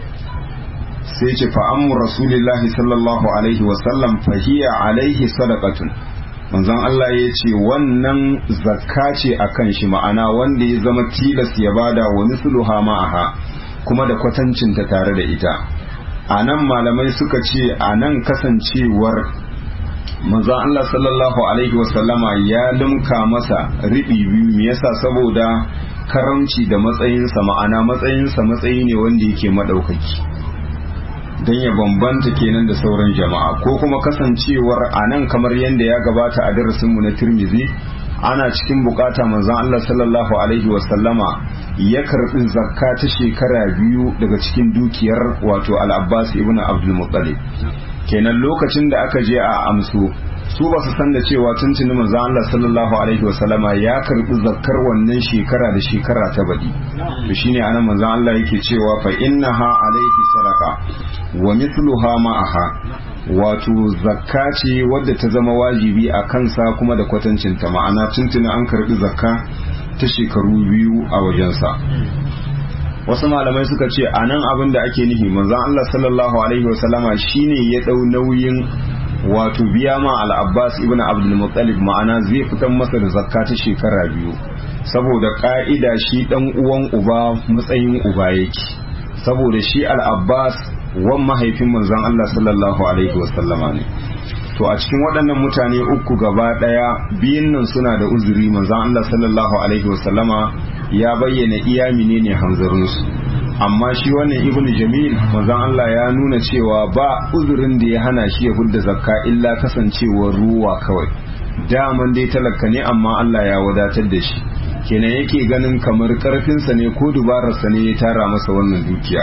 Speaker 1: sai ce fa'ammu rasulillahi sallallahu alaihi wasallam fahiya alaihi sadaqatun manzon Allah ya ce wannan zakka ce a kan shi ma'ana wanda ya zama tilas ya bada wani suluha ma'aha kuma da kwatancinta tare da ita a nan malamai suka ce a nan kasancewar manzon Allah sallallahu alaihi wasallama ya limka masa riɓi biyu me yasa saboda karamci da matsayinsa ma'ana matsayinsa matsayi ne wanda yake maɗaukaki don ya bambanta kenan da sauran jama'a ko kuma kasancewar a nan kamar yadda ya gabata a darasinmu na tirmizi ana cikin bukata manzon Allah sallallahu alaihi wasallama ya karbi zakka ta shekara biyu daga cikin dukiyar wato al-Abbas ibn Abdul Muttalib kenan lokacin da aka je a amso su ba su san da cewa tuntuni manzon Allah sallallahu alaihi wasallama ya karbi zakkar wannan shekara da shekara ta badi to shine anan manzon Allah yake cewa fa innaha alaihi sadaqa wa mithluha ma'aha wato zakka ce wadda ta zama wajibi a kansa kuma da kwatancinta ma'ana tuntuni an karbi zakka ta shekaru biyu a wajensa wasu malamai suka ce a nan abin da ake nihi manzon Allah sallallahu alaihi wasallama shine ya dau nauyin wato biya ma al-Abbas ibn Abdul Muttalib ma'ana zai fitar masa da zakka ta shekara biyu saboda ka'ida shi dan uwan uba matsayin uba yake saboda shi al-Abbas wan mahaifin manzon Allah sallallahu alaihi wasallama ne to a cikin waɗannan mutane uku gaba ɗaya biyun nan suna da uzuri manzon Allah sallallahu alaihi wasallama ya bayyana iya menene hanzarinsu amma shi wannan ibn jamil manzon Allah ya nuna cewa ba uzurin da ya hana shi ya hudda zakka illa kasancewar ruwa kawai daman dai talaka ne amma Allah ya wadatar da shi kenan yake ganin kamar karfinsa ne ko dubararsa ne ya tara masa wannan dukiya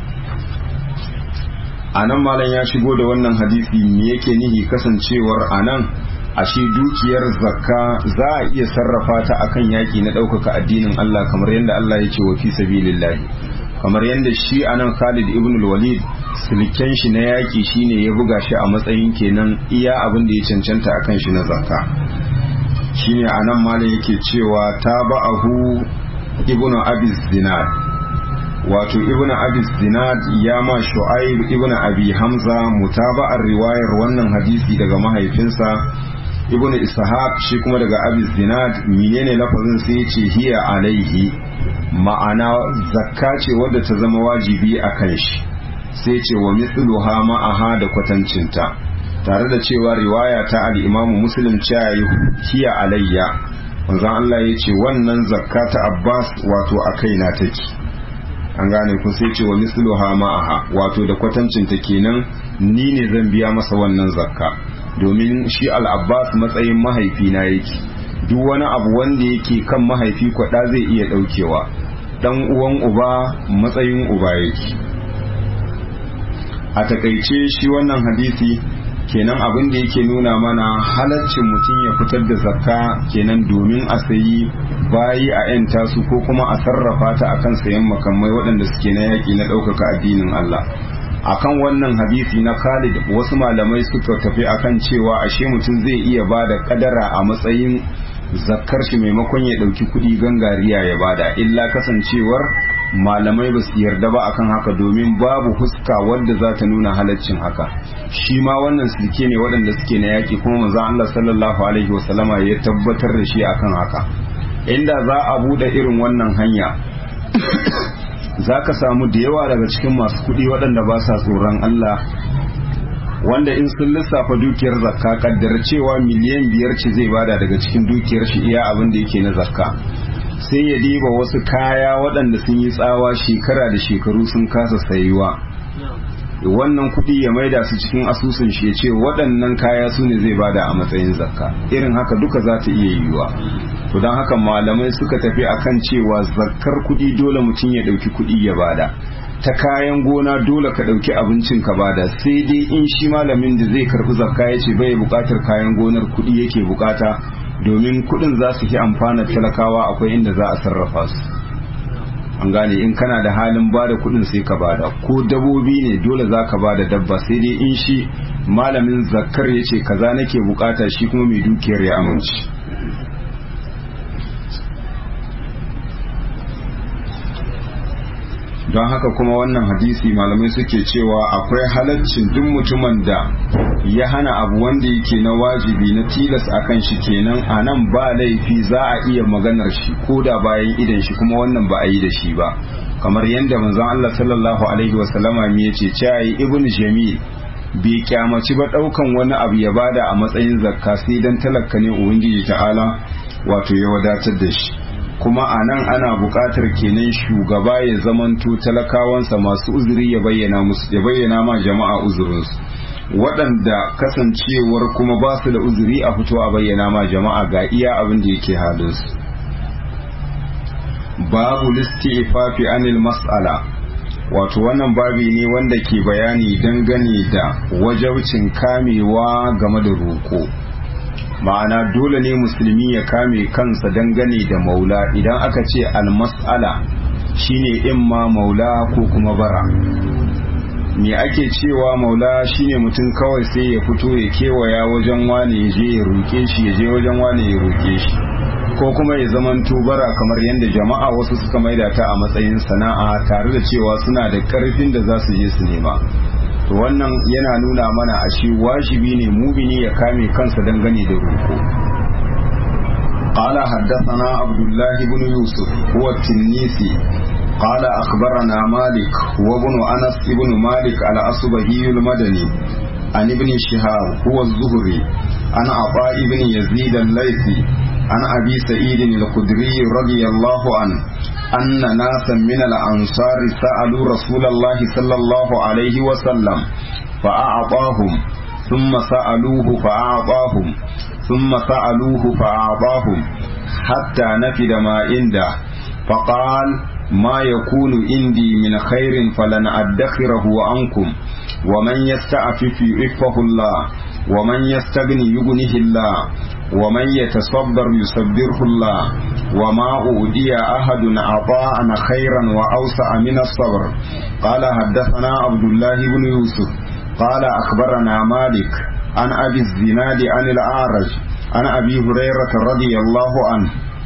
Speaker 1: a nan malam ya shigo da wannan hadisi me yake nihi kasancewar a nan ashe dukiyar zakka za a iya sarrafa ta akan yaki na ɗaukaka addinin Allah kamar yadda Allah ya ce wa fi sabilillahi kamar yadda shi a nan Khalid ibn walid silken shi na yaki shine ya buga shi a matsayin kenan iya abin da ya cancanta akan shi na zakka shine a nan malam yake cewa taba'ahu ibnu abi zinad wato ibn abi zinad ya ma shu'aib ibn abi hamza mutaba'ar riwayar wannan hadisi daga mahaifinsa ibn ishaq shi kuma daga abi zinad menene lafazin sai ya ce hiya alaihi ma'ana zakka ce wadda ta zama wajibi a kan shi sai ce wa mithluha ma'aha da kwatancinta tare da cewa riwaya ta al-imamu muslim cewa hiya alayya manzon Allah ya ce wannan zakka ta abbas wato a kaina take an gane kun sai ce wa misluha ma'aha wato da kwatancin ta kenan ni ne zan biya masa wannan zakka domin shi al-abbas matsayin mahaifi na yake duk wani abu wanda yake kan mahaifi kwada zai iya daukewa dan uwan uba matsayin uba yake a takaice shi wannan hadisi kenan abin da yake nuna mana halaccin mutum ya fitar da zakka kenan domin a sayi bayi a 'yan tasu ko kuma a sarrafa ta akan sayan makamai waɗanda suke na yaƙi na ɗaukaka addinin Allah akan wannan hadisi na Khalid wasu malamai suka tafi akan cewa ashe mutum zai iya ba da kadara a matsayin zakkar shi maimakon ya ɗauki kuɗi gangariya ya bada illa kasancewar malamai ba su yarda ba akan haka domin babu huska wadda za ta nuna halaccin haka shi ma wannan silke ne waɗanda suke na yaƙi kuma manzon Allah sallallahu alaihi wasallama ya tabbatar da shi akan haka inda za a buɗe irin wannan hanya za ka samu da yawa daga cikin masu kuɗi waɗanda ba sa tsoron Allah wanda in sun lissafa dukiyar zakka kaddar cewa miliyan biyar ce zai bada daga cikin dukiyar shi iya abin da yake na zakka sai ya diba wasu kaya waɗanda sun yi tsawa shekara da shekaru sun kasa sayuwa wannan kuɗi ya maida su cikin asusun shi ya ce waɗannan kaya su ne zai bada a matsayin zakka irin haka duka za ta iya yiwuwa to don haka malamai suka tafi akan cewa zakkar kuɗi dole mutum ya ɗauki kuɗi ya bada ta kayan gona dole ka ɗauki abincin ka bada sai dai in shi malamin da zai karɓi zakka ya ce bai buƙatar kayan gonar kuɗi yake buƙata domin kuɗin za su fi amfanar talakawa akwai inda za a sarrafa su an gane in kana da halin bada kuɗin sai ka bada ko dabobi ne dole za ka bada dabba sai dai in shi malamin zakkar ya ce kaza nake bukata shi kuma mai dukiyar ya amince don haka kuma wannan hadisi malamai suke cewa akwai halaccin duk mutumin da ya hana abu wanda yake na wajibi na tilas akan shi kenan a nan ba laifi za a iya maganar shi ko da bayan idan shi kuma wannan ba a yi da shi ba kamar yadda manzon Allah sallallahu alaihi wasallama me yace cewa ibnu jamil bai kyamaci ba daukan wani abu ya bada a matsayin zakka sai dan talakka ne ubangiji ta'ala wato ya wadatar da shi kuma a nan ana buƙatar kenan shugaba ya zamanto talakawansa masu uzuri ya bayyana musu ya bayyana ma jama'a uzurinsu waɗanda kasancewar kuma ba su da uzuri a fito a bayyana ma jama'a ga iya abin da yake halinsu babu listi ifafi anil mas'ala wato wannan babi ne wanda ke bayani dangane da wajaucin kamewa game da roƙo ma'ana dole ne musulmi ya kame kansa dangane da maula idan aka ce almas'ala shine imma maula ko kuma bara me ake cewa maula shine mutum kawai sai ya fito ya kewaya wajen wane ya je ya roƙe shi ya je wajen wane ya roƙe shi ko kuma ya zaman bara kamar yadda jama'a wasu suka maida ta a matsayin sana'a tare da cewa suna da ƙarfin da za su je su nema to wannan yana nuna mana a shi wajibi ne mumini ya kame kansa dangane da roƙo قال حدثنا عبد الله بن يوسف هو التنيسي قال أخبرنا مالك وابن أنس بن مالك الأصبهي المدني عن ابن شهاب هو الزهري عن عطاء بن يزيد الليثي عن أبي سعيد الخدري رضي الله عنه أن ناسا من الأنصار سألوا رسول الله صلى الله عليه وسلم فأعطاهم ثم سألوه فأعطاهم ثم سألوه فأعطاهم حتى نفد ما عنده فقال ما يكون عندي من خير فلن أدخره عنكم ومن يستعفف يعفه الله ومن يستغني يغنيه الله ومن يتصبر يصبره الله وما أودي أحد عطاء خيرا وأوسع من الصبر قال حدثنا عبد الله بن يوسف قال أخبرنا مالك عن أبي الزناد عن الأعرج عن أبي هريرة رضي الله عنه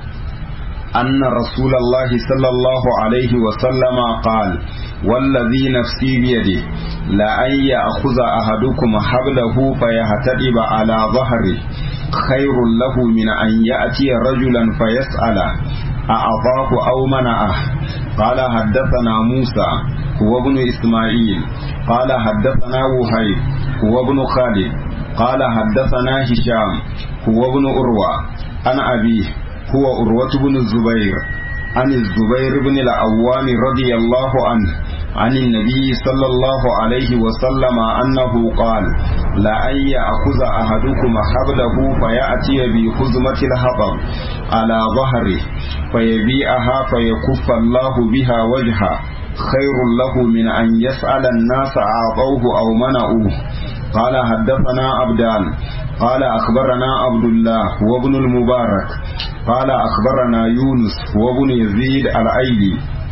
Speaker 1: أن رسول الله صلى الله عليه وسلم قال والذي نفسي بيده لأن يأخذ أحدكم حبله فيهتدب على ظهره خير له من أن يأتي رجلا فيسأله أعطاه أو منعه قال حدثنا موسى هو ابن إسماعيل قال حدثنا وهيب هو ابن خالد قال حدثنا هشام هو ابن أروى عن أبيه هو أروة بن الزبير عن الزبير بن العوام رضي الله عنه عن النبي صلى الله عليه وسلم أنه قال لأن يأخذ أحدكم حبله فيأتي بخزمة الحطب على ظهره فيبيعها فيكف الله بها وجهه خير له من أن يسأل الناس أعطوه أو منعوه قال حدثنا عبدان قال أخبرنا عبد الله وابن المبارك قال أخبرنا يونس وابن يزيد الأيلي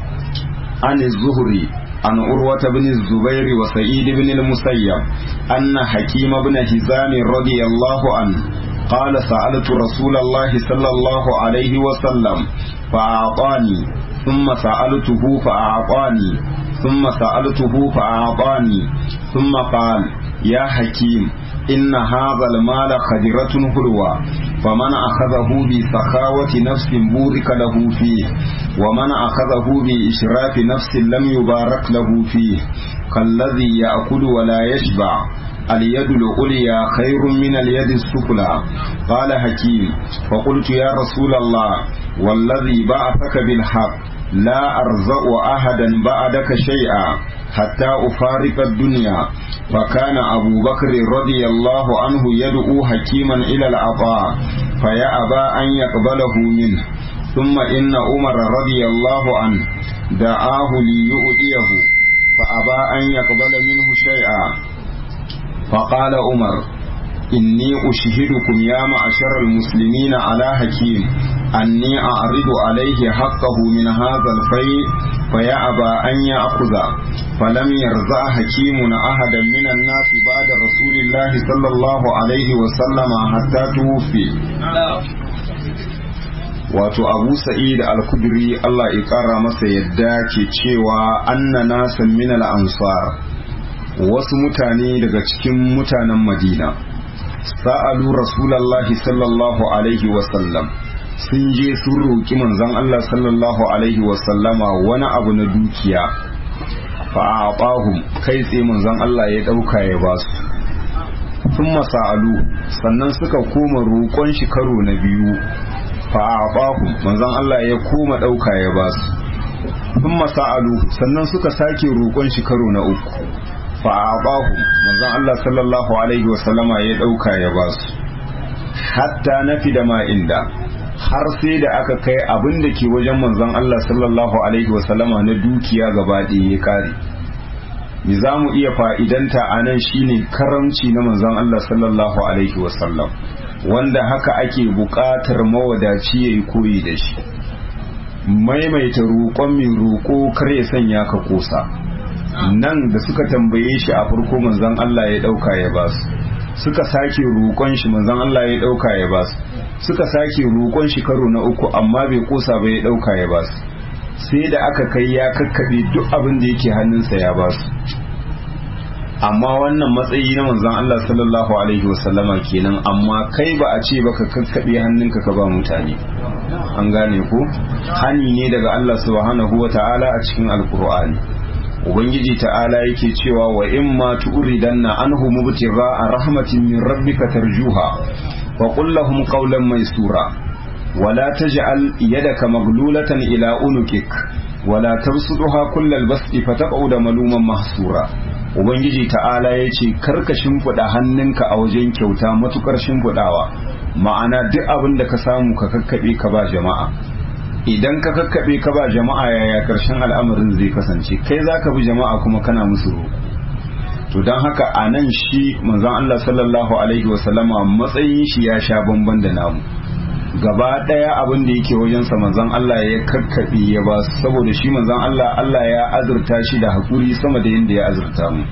Speaker 1: عن الزهري عن أروة بن الزبير وسعيد بن المسيب أن حكيم بن هزام رضي الله عنه قال سألت رسول الله صلى الله عليه وسلم فأعطاني ثم سألته فأعطاني ثم سألته فأعطاني ثم قال يا حكيم إن هذا المال خدرة حلوة فمن أخذه بسخاوة نفس بورك له فيه ومن أخذه بإشراف نفس لم يبارك له فيه كالذي يأكل ولا يشبع اليد العليا خير من اليد السفلى قال حكيم فقلت يا رسول الله والذي بعثك بالحق لا أرزق أحدا بعدك شيئا حتى أفارق الدنيا فكان أبو بكر رضي الله عنه يدعو حكيما إلى العطاء فيأبى أن يقبله منه ثم إن عمر رضي الله عنه دعاه ليؤديه فأبى أن يقبل منه شيئا فقال عمر إني أشهدكم يا معشر المسلمين على حكيم أني أعرض عليه حقه من هذا الفيء فيأبى أن يأخذ فلم يرزع حكيم أحدا من الناس بعد رسول الله صلى الله عليه وسلم حتى توفي wato abu sa'id al-kudri Allah ya kara masa yadda ke cewa anna nasan min al-ansar wasu mutane daga cikin mutanen madina sa'alu rasulallahi sallallahu alaihi wasallam sun je sun roƙi manzon Allah sallallahu alaihi wasallama wani abu na dukiya fa'aqahum kai tsaye manzon Allah ya ɗauka ya ba su sun masa'alu sannan suka koma roƙon shi karo na biyu fa'abahu manzon Allah ya koma ɗauka ya ba su sun masa'alu sannan suka sake roƙon shi karo na uku fa'abahu manzon Allah sallallahu alaihi wasallama ya ɗauka ya ba su hatta nafi da ma inda har sai da aka kai abin da ke wajen manzon Allah sallallahu alaihi wasallama na dukiya gaba ɗaya ya kare me za mu iya fa'idanta a nan shine karamci na manzon Allah sallallahu alaihi wasallam wanda haka ake buƙatar mawadaci ya yi koyi da shi maimaita roƙon mai roƙo kar ya sanya ka kosa nan da suka tambaye shi a farko manzon Allah ya ɗauka ya ba su suka sake roƙon shi manzon Allah ya ɗauka ya ba su suka sake roƙon shi karo na uku amma bai kosa ba ya ɗauka ya ba su sai da aka kai ya kakkaɓe duk abin da yake hannunsa ya ba su amma wannan matsayi na manzon Allah sallallahu alaihi wasallama kenan amma kai ba a ce baka kakkaɓe hannunka ka ba mutane an gane ko hani ne daga Allah subhanahu wa ta'ala a cikin alkur'ani ubangiji ta'ala yake cewa wa in ma tu'ridanna anhu mubtigha rahmatin min rabbika tarjuha wa qul lahum qawlan maysura ولا تجعل يدك مغلولة إلى أنكك ولا تبسطها كل البسط فتقعد ملوما محسورا Ubangiji ta'ala ya ce karka shimfiɗa hannunka a wajen kyauta matukar shimfiɗawa ma'ana duk abin da ka samu ka kakkaɓe ka ba jama'a idan ka kakkaɓe ka ba jama'a yaya ƙarshen al'amarin zai kasance kai za ka bi jama'a kuma kana musu roƙo to don haka a nan shi manzon Allah sallallahu alaihi wasallama matsayin shi ya sha bamban da namu gaba ɗaya abin da yake wajensa manzon Allah ya kakkaɓe ya ba saboda shi manzon Allah Allah ya azurta shi da haƙuri sama da yadda ya azurta mu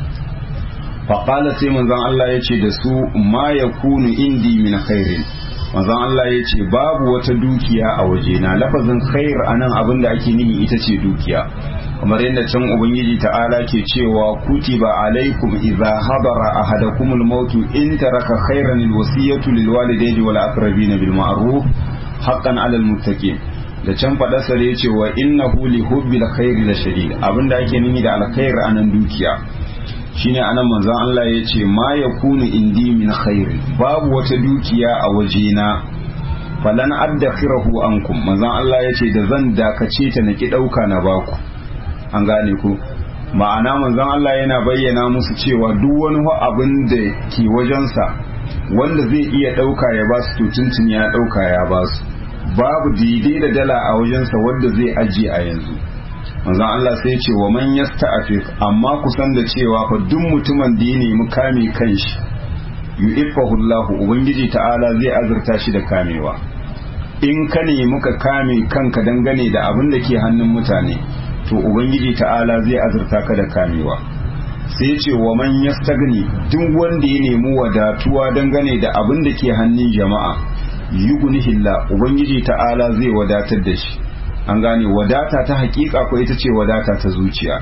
Speaker 1: faƙala sai manzon Allah ya ce da su ma ya kunu indi min khairin manzon Allah ya ce babu wata dukiya a wajena lafazin khair anan abin da ake nihi ita ce dukiya kamar yadda can ubangiji ta'ala ke cewa kutiba alaikum idza hadara ahadakumul mautu in taraka khairan alwasiyatu lilwalidayni wal aqrabina bil ma'ruf haqqan 'alal muttaqin da can fada sare yace wa innahu li hubbil khairi la shadid abinda ake nuni da alkhair anan dukiya shine anan manzon Allah yace ma yakunu indi min khairi babu wata dukiya a wajena falan addakhirahu ankum manzon Allah yace da zan dakace ta naki dauka na baku an gane ku ma'ana manzon Allah yana bayyana musu cewa duk wani abin da ke wajensa wanda zai iya ɗauka ya ba su tuntun ya ɗauka ya ba su babu daidai da dala a wajensa wanda zai ajiye a yanzu manzon Allah sai ce wa man yasta'afif amma kusan da cewa fa duk mutumin da ya nemi kame kanshi yu'iffahu Allah ubangiji ta'ala zai azurta shi da kamewa in ka nemi ka kame kanka dangane da abin da ke hannun mutane to ubangiji ta'ala zai azurta ka da kamewa sai ce wa man yastagni duk wanda ya nemi wadatuwa dangane da abin da ke hannun jama'a yughnihillah ubangiji ta'ala zai wadatar da shi an gane wadata ta hakika ko ita ce wadata ta zuciya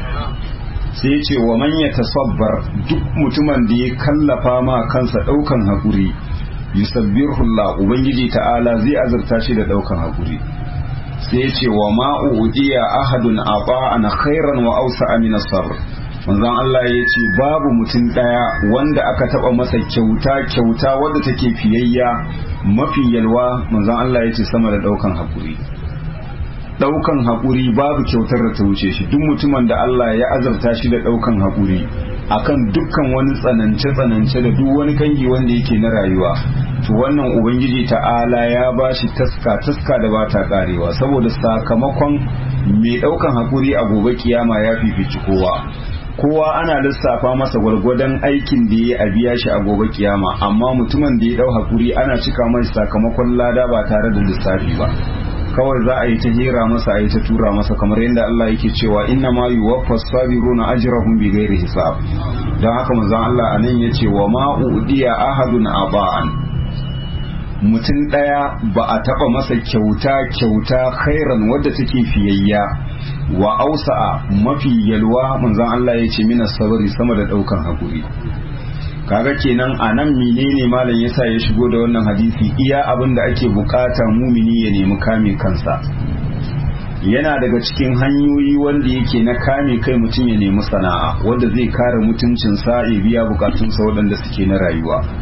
Speaker 1: sai ce wa man yatasabbar duk mutumin da ya kallafa ma kansa daukan hakuri yusabbirullah ubangiji ta'ala zai azurta shi da daukan hakuri sai ce wa ma'udiya ahadun an khairan wa ausa min sabr manzon Allah ya ce babu mutum daya wanda aka taba masa kyauta kyauta wadda take fiyayya mafi yalwa manzon Allah ya ce sama da daukan hakuri daukan hakuri babu kyautar da ta wuce shi duk mutumin da Allah ya azarta shi da daukan hakuri akan dukkan wani tsanance tsanance da duk wani kangi wanda yake na rayuwa to wannan ubangiji ta'ala ya ba shi taska taska da ba ta karewa saboda sakamakon mai daukan hakuri a gobe kiyama ya fifici kowa kowa ana lissafa masa gwargwadon aikin da ya biya shi a gobe kiyama amma mutumin da ya dau hakuri ana cika mai sakamakon lada ba tare da lissafi ba kawai za a yi ta hira masa a yi ta tura masa kamar yadda Allah yake cewa inna ma yuwaffas sabiruna ajrahum bighairi hisab don haka manzon Allah anan yace wa ma udiya ahadun aba'an mutum ɗaya ba a taɓa masa kyauta kyauta khairan wadda take fiyayya wa ausa'a mafi yalwa manzon Allah ya ce mina sabari sama da ɗaukan hakuri kaga kenan a nan menene malam yasa ya shigo da wannan hadisi iya abin da ake bukata mumini ya nemi kame kansa yana daga cikin hanyoyi wanda yake na kame kai mutum ya nemi sana'a wanda zai kare mutuncinsa ya biya bukatunsa waɗanda suke na rayuwa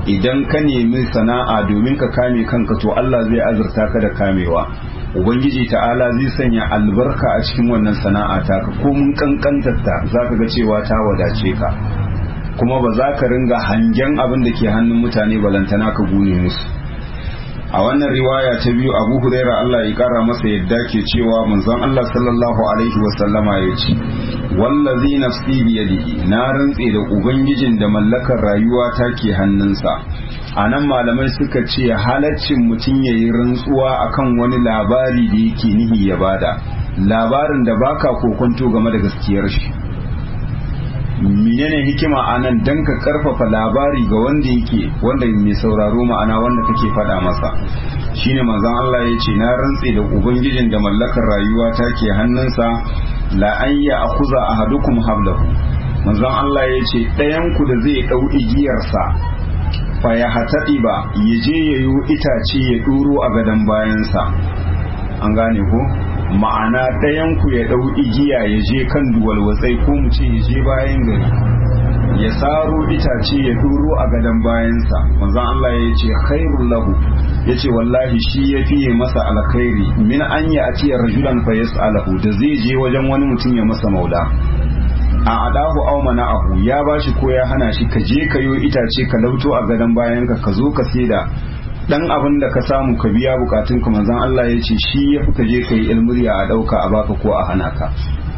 Speaker 1: idan ka nemi sana'a domin ka kame kanka to Allah zai azurta ka da kamewa ubangiji ta'ala zai sanya albarka a cikin wannan sana'a ta ka ko mun kankantarta za ka ga cewa ta wadace ka kuma ba za ka ringa hangen abin da ke hannun mutane balantana ka gune musu a wannan riwaya ta biyu abu huraira Allah ya kara masa yadda ke cewa manzon Allah sallallahu alaihi wasallama ya ce wallazi nafsi biyadihi na rantse da ubangijin da mallakar rayuwa ta ke hannunsa a nan malamai suka ce halaccin mutum ya yi rantsuwa akan wani labari da yake nihi ya bada labarin da baka kokonto game da gaskiyar shi menene hikima a nan don ka karfafa labari ga wanda yake wanda mai sauraro ma'ana wanda kake faɗa masa shine manzon Allah ya ce na rantse da ubangijin da mallakar rayuwa ta ke hannunsa la an ya akuza ahadukum hablahu manzon Allah ya ce ɗayan ku da zai ɗau igiyarsa fa ya hataɗi ba ya je ya yi itace ya ɗuro a gadon bayansa an gane ko ma'ana ɗayan ku ya ɗau igiya ya je kan duwalwatsai ko mu ce ya je bayan gari ya saro itace ya ɗuro a gadon bayansa manzon Allah ya ce khairul lahu ya ce wallahi shi ya fiye masa alkhairi min an ya atiya rajulan fa yas'alahu da zai je wajen wani mutum ya masa maula a adahu aw mana'ahu ya bashi ko ya hana shi ka je ka yo itace ka lauto a gadon bayan ka ka zo ka saida dan abin da ka samu ka biya bukatun ka manzon Allah ya ce shi ya fi ka je ka yi ilmuriya a dauka a baka ko a hana ka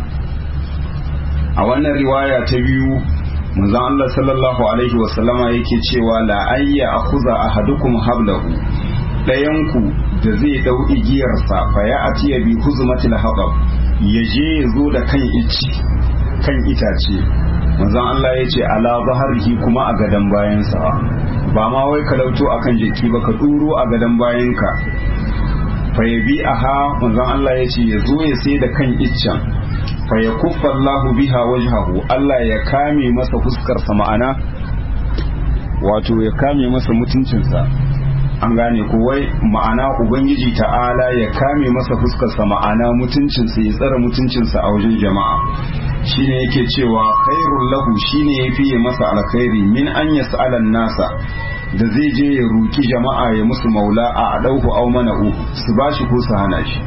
Speaker 1: a wannan riwaya ta biyu manzon Allah sallallahu alaihi wa sallama yake cewa la ayya akhuza ahadukum hablahu dayanku da zai dau igiyarsa fa ya atiya bi huzmatil haqab ya je ya zo da kan ici kan itace manzon Allah ya ce ala zaharihi kuma a gadon bayansa ba ma wai ka lauto akan jiki ba ka duro a gadon bayanka fa ya bi aha manzon Allah ya ce ya zo ya sai da kan iccen fa ya kuffa Allahu biha wajhahu Allah ya kame masa fuskarsa ma'ana wato ya kame masa mutuncinsa an gane ko wai ma'ana ubangiji ta'ala ya kame masa fuskarsa ma'ana mutuncinsa ya tsara mutuncinsa a wajen jama'a shine yake cewa khairul lahu shine yafi masa alkhairi min an yas'ala nasa da zai je ya ruki jama'a ya musu maula a adauhu aw mana'u su bashi ko su hana shi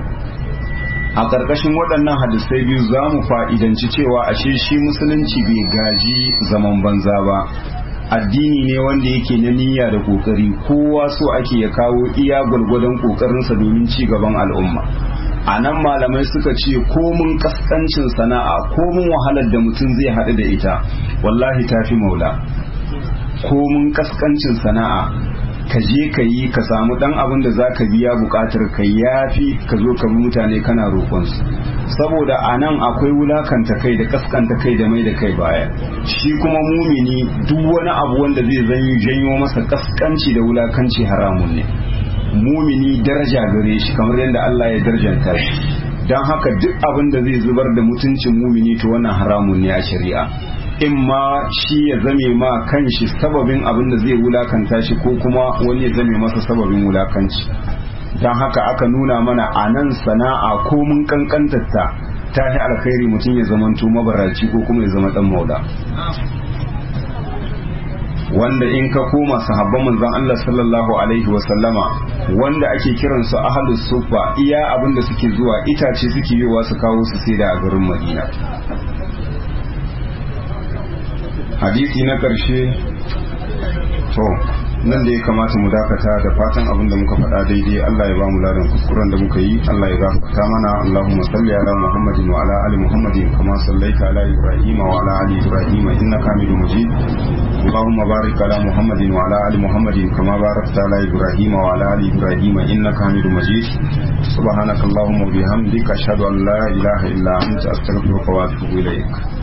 Speaker 1: a ƙarƙashin waɗannan hadisai biyu za mu fa'idanci cewa ashe shi musulunci bai gaji zaman banza ba addini ne wanda yake na niyya da kokari kowa so ake ya kawo iya gwargwadon kokarinsa domin ci gaban al'umma a nan malamai suka ce komun kaskancin sana'a komun wahalar da mutum zai haɗu da ita wallahi tafi maula komun kaskancin sana'a ka je ka yi ka samu dan abin da za ka biya bukatar ka yafi ka zo ka bi mutane kana roƙonsu saboda a nan akwai wulakanta kai da kaskanta kai da mai da kai baya shi kuma mumini duk wani abu wanda zai janyo masa kaskanci da wulakanci haramun ne mumini daraja gare shi kamar yadda Allah ya darjanta shi don haka duk abin da zai zubar da mutuncin mumini to wannan haramun ne a shari'a in ma shi ya zame ma kanshi sababin abin da zai wulakanta shi ko kuma wani ya zame masa sababin wulakanci don haka aka nuna mana a nan sana'a ko mun kankantarta ta yi alkhairi mutum ya zamanto mabaraci ko kuma ya zama dan mauda wanda in ka koma sahabban manzon Allah sallallahu alaihi wa sallama wanda ake kiransu ahlus sufa iya abin da suke zuwa itace suke yiwa su kawo su sai da a garin Madina hadisi na ƙarshe to nan da ya kamata mu dakata da fatan abin da muka faɗa daidai Allah ya ba mu ladan kuskuren da muka yi Allah ya gafarta mana Allahumma salli ala Muhammadin wa ala ali Muhammadin kama sallaita ala Ibrahim wa ala ali Ibrahim innaka Hamidum Majid Allahumma barik ala Muhammadin wa ala ali Muhammadin kama barakta ala Ibrahim wa ala ali Ibrahim innaka Hamidum Majid subhanakallahumma wa bihamdika ashhadu an la ilaha illa anta astaghfiruka wa atubu ilaik